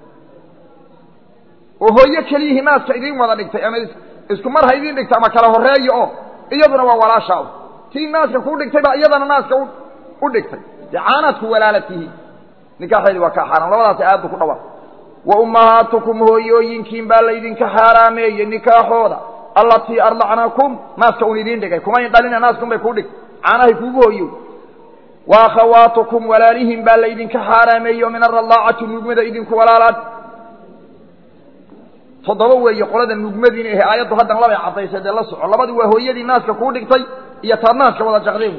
oo hooyo keliyihii naaska idiin wada dhigtay ama isku mar ha idiin dhigta ama kala horreeya oo iyaduna waa walaashaa tii naaska kuu dhigtay baa iyadana naaska u dhigtay dee caanaadku walaala tihiin nikaaxeedi waa kaa xaaraam labadaas aayaddu ku dhawaaq wa ummahaatukum hooyooyinkiin baa laydinka xaaraameeyey nikaaxooda allatii ardacnakum naaska un idiin dhigay kumayn dhalina naaskun bay kuu dhigtay caanahay kuugu hooyo wa akhawaatukum walaalihin baa laydinka xaaraameeyey oo min aradaacati nugmada idinku walaalaan toddoba weeye qolada nugmadiina ahe aayaddu haddana labay caddaysay dee la soco labadii waa hooyadii naaska kuu dhigtay iyo taad naaska wada jaqdeen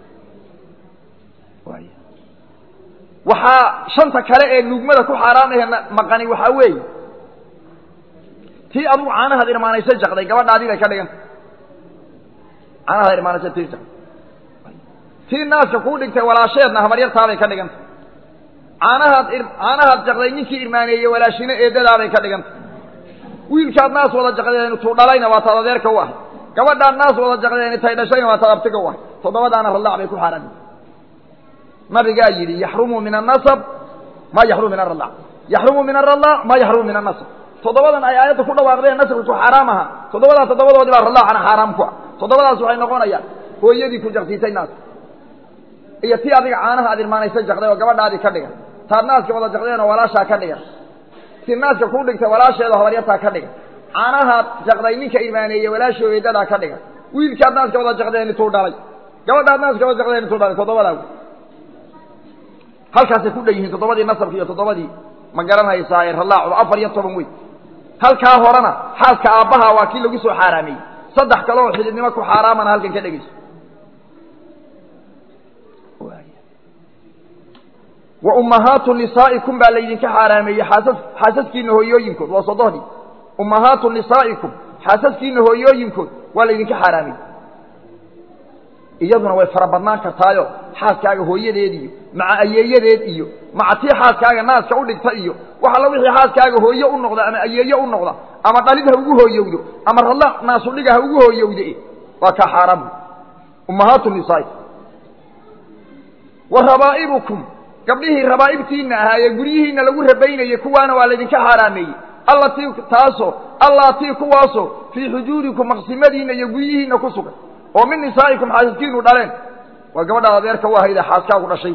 wey waxaa shanta kale ee nugmada ku xaaraam ahe maqani waxaa weeye tii adugu caanahaad irmaanaysa jaqday gabadhaadii bay ka dhiganta caanahaad irmaanaysa tii jaqday tii naaska kuu dhigtay walaasheedna habaryartaabay ka dhiganta caanahaad caanahaad jaqday ninkii irmaaneeyey walaashino eedadaabay ka dhiganta wiilkaad naas wada jaqdeen tuu dhalayna waa taad adeerka u ahay gabadhaad naas wada jaqdeen tay dhashayna waa taad abtiga u ahay toddobadaana radaac bay ku xaaraami nabigaa yidhi yaxrumu min annasab maa yaxrumu min aradaac yaxrumu min aradaac maa yaxrumu min annasab toddobadan ay aayadda ku dhawaaqdeen nasabka ku xaaraam aha toddobadaa toddobadoodii baa radaacana xaaraam ku ah toddobadaas waxay noqonayaan hooyadii ku jaqsiisay naaska iyo tii adiga caanaha aad irmaanaysa jaqday oo gabadhaadii ka dhigan taad naaska wada jaqdeen oo walaashaa ka dhigan tii naaska kuu dhigtay walaasheeda habaryartaa ka dhigan caanahaad jaqday ninka irmaaneeye walaashoo eedadaa ka dhigan wiilkaad naaska wada jaqdeen intuu dhalay gabadhaad naaska wada jaqdeen intuu dhalay toddobadaa halkaasay ku dhan yihiin toddobadii nasabka iyo toddobadii ma garanaysaa ee radaacu afar iyo toban wey halkaa horena xaaska aabbaha waa kii lagu soo xaaraameeyey saddex kale oo xididnimo ku xaaraamana halkan ka dhegeyso wa ummahaatu nisaa'ikum baa laydinka xaaraameeyey xaasas xaasaskiina hooyooyinkood waa sodohdii ummahaatu nisaa'ikum xaasaskiina hooyooyinkood waa laydinka xaaraameeyey iyaduna way fara badnaan kartaayo xaaskaaga hooyadeed iyo maca ayeeyadeed iyo maca tii xaaskaaga naaska u dhigta iyo wax alla wixii xaaskaaga hooye u noqda ama ayeeye u noqda ama dhalid ha ugu hooyowdo ama radla naasudhiga ha ugu hooyowde waa kaa xaaraam ummahaatu nisaai wa rabaa'ibukum gabdhihii rabaa'ibtiinna ahaa ee guryihiinna lagu rabaynayey kuwaana waa laydinka xaaraameeyey allatii taasoo allaatii kuwaasoo fii xujuurikum maqsimadiinna iyo guryihiinna ku sugan oo min nisaa'ikum xaasaskiinu dhaleen waa gabadhaad adeerka u ahayde xaaskaagu dhashay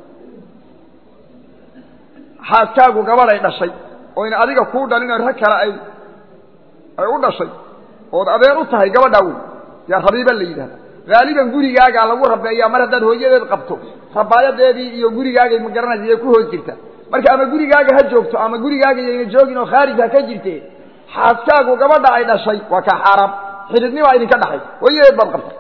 xaaskaagu gabadhay dhashay oo in adiga kuu dhalinoo rag kale ay ay u dhashay ood adeer u tahay gabadhaa wey yaa rabiiba la yidhahda haaliban gurigaagaa lagu rabeeyaa mar haddaad hooyadeed qabto rabaayadeedii iyo gurigaagay ma garanaysa yay ku hoos jirta marka ama gurigaaga ha joogto ama gurigaaga yayna joogin oo khaarij ha ka jirte xaaskaagu gabadha ay dhashay waa kaa xaaraam xididnimaa idinka dhaxaysa hooyadeed baad qabta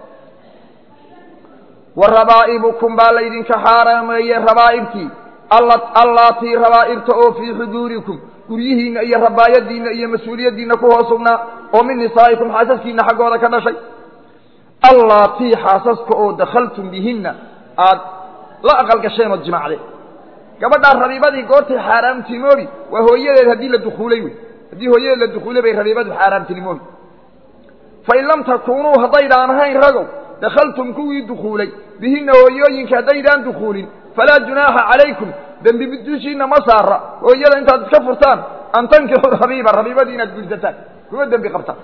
wa rabaa'ibukum baa laydinka xaaraameeyey rabaa'ibtii allaatii rabaa'ibta oo fii xujuurikum guryihiinna iyo rabaayadiinna iyo mas-uuliyaddiinna ku hoos sugnaa oo min nisaa'ikum xaasaskiinna xaggooda ka dhashay allaatii xaasaska oo dakhaltum bihinna aad la aqal gasheen ood jimaacdeen gabadhaa rabiibadii goortay xaaraamtinimoobi waa hooyadeed haddii la dukuulay wey haddii hooyadeed la dukuulay bay rabiibadu xaaraamtinimoobi fain lam takuunuu haddaydaan ahayn ragow dakhaltum kuwii dukuulay bihinna hooyooyinka haddaydaan dukuulin falaa junaaxa calaykum dembi dushiinna ma saara hooyada intaad iska furtaan an tankixuu rabiiba rabiibadii inaad guursataan kuma dembi qabtaan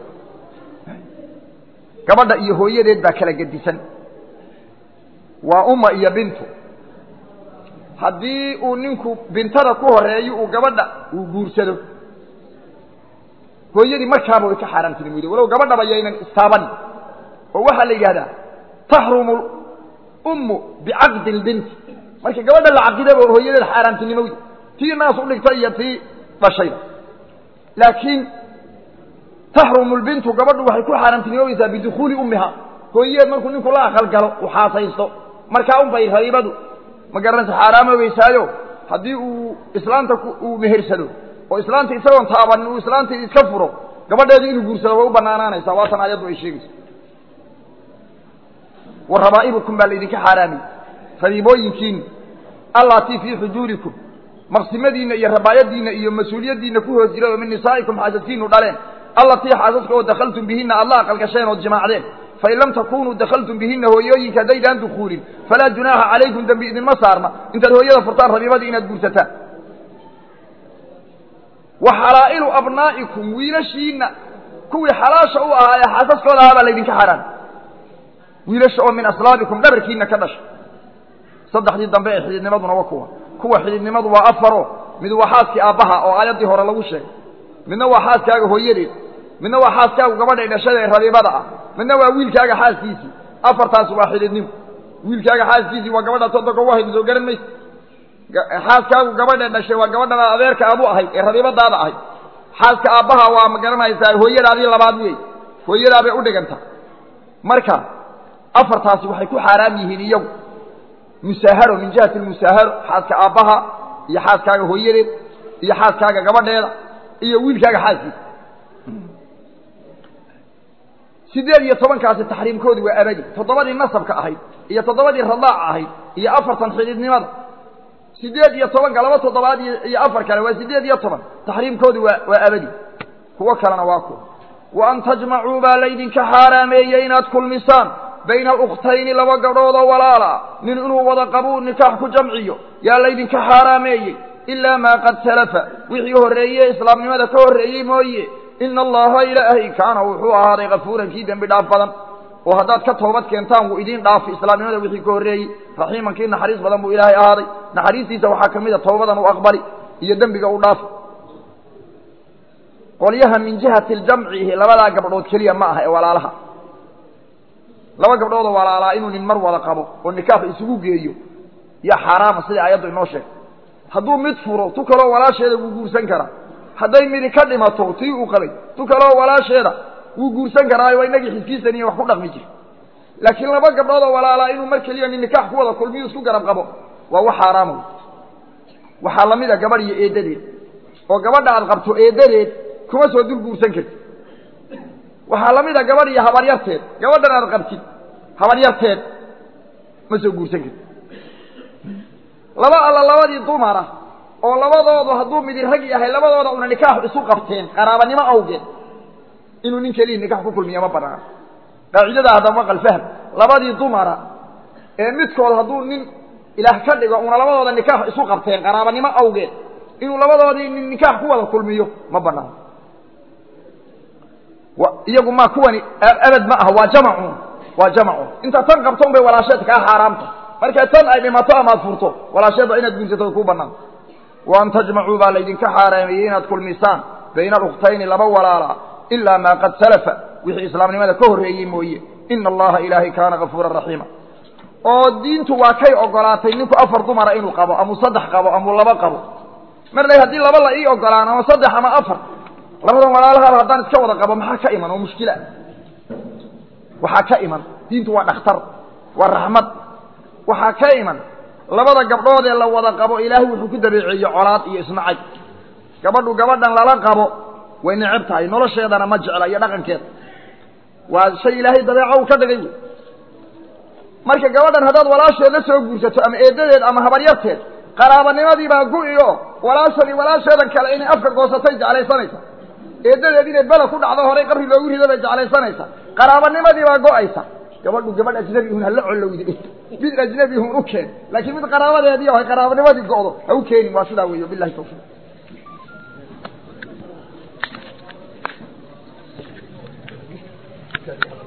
gabadha iyo hooyadeed baa kala gedisan waa umma iyo bintu haddii uu ninku bintada ku horeeyo uu gabadha uu guursado hooyadii markaaba way ka xaaraamtinimoyda walow gabadhaba yaynan istaabanin oo waxaa la yidhahdaa taxrumu ummu bicaqdi lbinti marka gabadha la caqidaba hooyadeed xaaraamtinimowda tii naas u dhigta iyo tii dhashayba laakiin taxrumu lbintu gabadhu waxay ku xaaraamtinimoysaa bidukuuli ummiha hooyadeed markuu ninku la aqalgalo uu xaasaysto markaa un bay rabiibadu ma garanaysa xaaraamobaysaayo haddii uu islaanta uu mehersado oo islaanta isagoon taabanin uu islaantii iska furo gabadheedii inuu guursado way u banaanaanaysaa waatan aayaddu ay sheegayso wa rabaa'ibukum baa laydinka xaaraamiyey rabiibooyinkiina allaatii fii xujuurikum maqsimadiinna iyo rabaayadiinna iyo mas-uuliyaddiinna ku hoos jiray oo min nisaa'ikum xaasaskiinu dhaleen allatii xaasaska oo dakhaltum bihinna aad la aqalgasheen ood jimaacdeen fain lam takunuu dakhaltum bihinna hooyooyinka haddaydaan dukuulin falaa junaaxa calaykum dembi idinma saarna intaad hooyada furtaan rabiibadii inaad guursataan wa xalaa'ilu abnaa'ikum wiilashiinna kuwii xalaasha u ahaa ee xaasaskooda ahaa baa laydinka xaaraam wiilasha oo min aslaabikum dhabarkiina ka dhashay saddexdii dambe ee xididnimaduna waa kuwa kuwa xididnimadu waa afaro mid waa xaaskii aabbaha oo aayaddii hore lagu sheegay midna waa xaaskaaga hooyadeed midna waa xaaskaagu gabadhay dhashada ee rabiibada ah midna waa wiilkaaga xaaskiisii afartaas waa xididnimo wiilkaaga xaaskiisii waa gabadha toddoka u ahayd soo garan maysa xaaskaagu gabadha dhashay waa gabadha adeerka aad u ahayd ee rabiibadaada ahayd xaaska aabbaha waa ma garanaysaa hooyadaadii labaad wey hooyadaa bay u dhigantaa marka afartaasi waxay ku xaaraam yihiin iyagu musaaharo min jihati lmusaaharo xaaska aabbaha iyo xaaskaaga hooyadeed iyo xaaskaaga gabadheeda iyo wiilkaaga xaaskiisa sideed iyo tobankaasi taxriimkoodi waa abadi toddobadii nasabka ahayd iyo toddobadii radaaca ahayd iyo afartan xididnimada sideed iyo tobanka laba toddobaad iyo afar kale waa sideed iyo toban taxriimkoodi waa waa abadi kuwo kalena waa kuwa wa an tajmacuu baa laydinka xaaraameeyey inaad kulmisaan bayna alukhtayni laba gabdhoodoo walaala nin inuu wada qabuu nikaax ku jamciyo yaa laydinka xaaraameeyey ilaa maa qad salafa wixii horreeye islaamnimada ka horreeyey mooye ina allaha ilaahay kaana wuxuu ahaaday kafuuran kii dembi dhaaf badan oo haddaad ka toobad keentaan wuu idiin dhaafi islaamnimada wixii ka horreeyey raxiiman kii naxariis badan buu ilaahay ahaaday naxariistiisa waxaa ka mid a toobadan u aqbali iyo dembiga u dhaafi qolyaha min jihati ljamcihi labadaa gabdhood keliya ma aha ee walaalaha laba gabdhoodoo walaalaa inuu nin mar wada qabo oo nikaax isugu geeyo yaa xaaraama sidai aayaddu inoo sheegay hadduu mid furo tu kaloo walaasheeda wuu guursan karaa hadday midi ka dhimato tii uu qabay tu kaloo walaasheeda wuu guursan karaayo waa inagii xiskiisaniyo wax ku dhaqmi jir laakiin laba gabdhoodoo walaalaa inuu mar keliya nin nikaax ku wada kulmiyo isku garab qabo waa wax xaaraama wey waxaa lamid a gabadh iyo eeddadeed oo gabadha aad qabto eeddadeed kuma soo dul guursan kartid waxaa lamid a gabadh iyo habaryarteed gabadhan aad qabtid habaryarteed ma soo guursan kartid laba alla labadii dumara oo labadoodu hadduu midi rag yahay labadooda una nikaax isu qabteen qaraabanimo awgeed inuu nin keliya nikaax ku kulmiya ma banaano qaacidada haddaba maqal fahm labadii dumara ee midkood hadduu nin ilaah ka dhigo una labadooda nikaax isu qabteen qaraabanimo awgeed inuu labadoodii nin nikaax ku wada kulmiyo ma banaano iyagu ma kuwani abad ma aha waa jamacun waa jamacun inta tan qabto un bay walaasheed kaa xaaraamta marka tan ay dhimato amaad furto walaasheedba inaad guursato kuu banaan wa an tajmacuu baa laydinka xaaraameeyey inaad kulmisaan bayna alukhtayni laba walaala ilaa maa qad salafa wixii islaamnimada ka horreeyey mooye ina allaha ilaahay kaana kafuuran raxiima oo diintu waa kay ogolaatay ninku afar dumara inuu qabo amuu saddex qabo amuu laba qabo mar le haddii laba la ii ogolaan ama saddex ama afar labadan walaalahaaba haddaan iska wada qabo maxaa ka iman oo mushkila waxaa ka iman diintu waa dhakhtar waa raxmad waxaa ka iman labada gabdhood ee la wada qabo ilaahay wuxuu ku dabeeceeyey colaad iyo isnacay gabadhu gabadhan lala qabo way neceb tahay nolosheedana ma jecla iyo dhaqankeeda waa shay ilaahay dabeeco uu ka dhigay wey marka gabadhan haddaad walaasheed la soo guursato ama eeddadeed ama habaryarteed qaraabanimadii baa gu-iyo walaashani walaasheedan kale inay afka goosatay jeclaysanaysa eeddadeed inay bela ku dhacdo horay qabri loogu rido bay jeclaysanaysa qaraabanimadii baa go-aysa gabadhu gabadh ajnabihun hala colowde mid ajnabihun u keen laakiin mid qaraabadeedii ay qaraabanimadii go'do ha u keenin waa sidaa weeyo bilahi tawfiiq Thank you.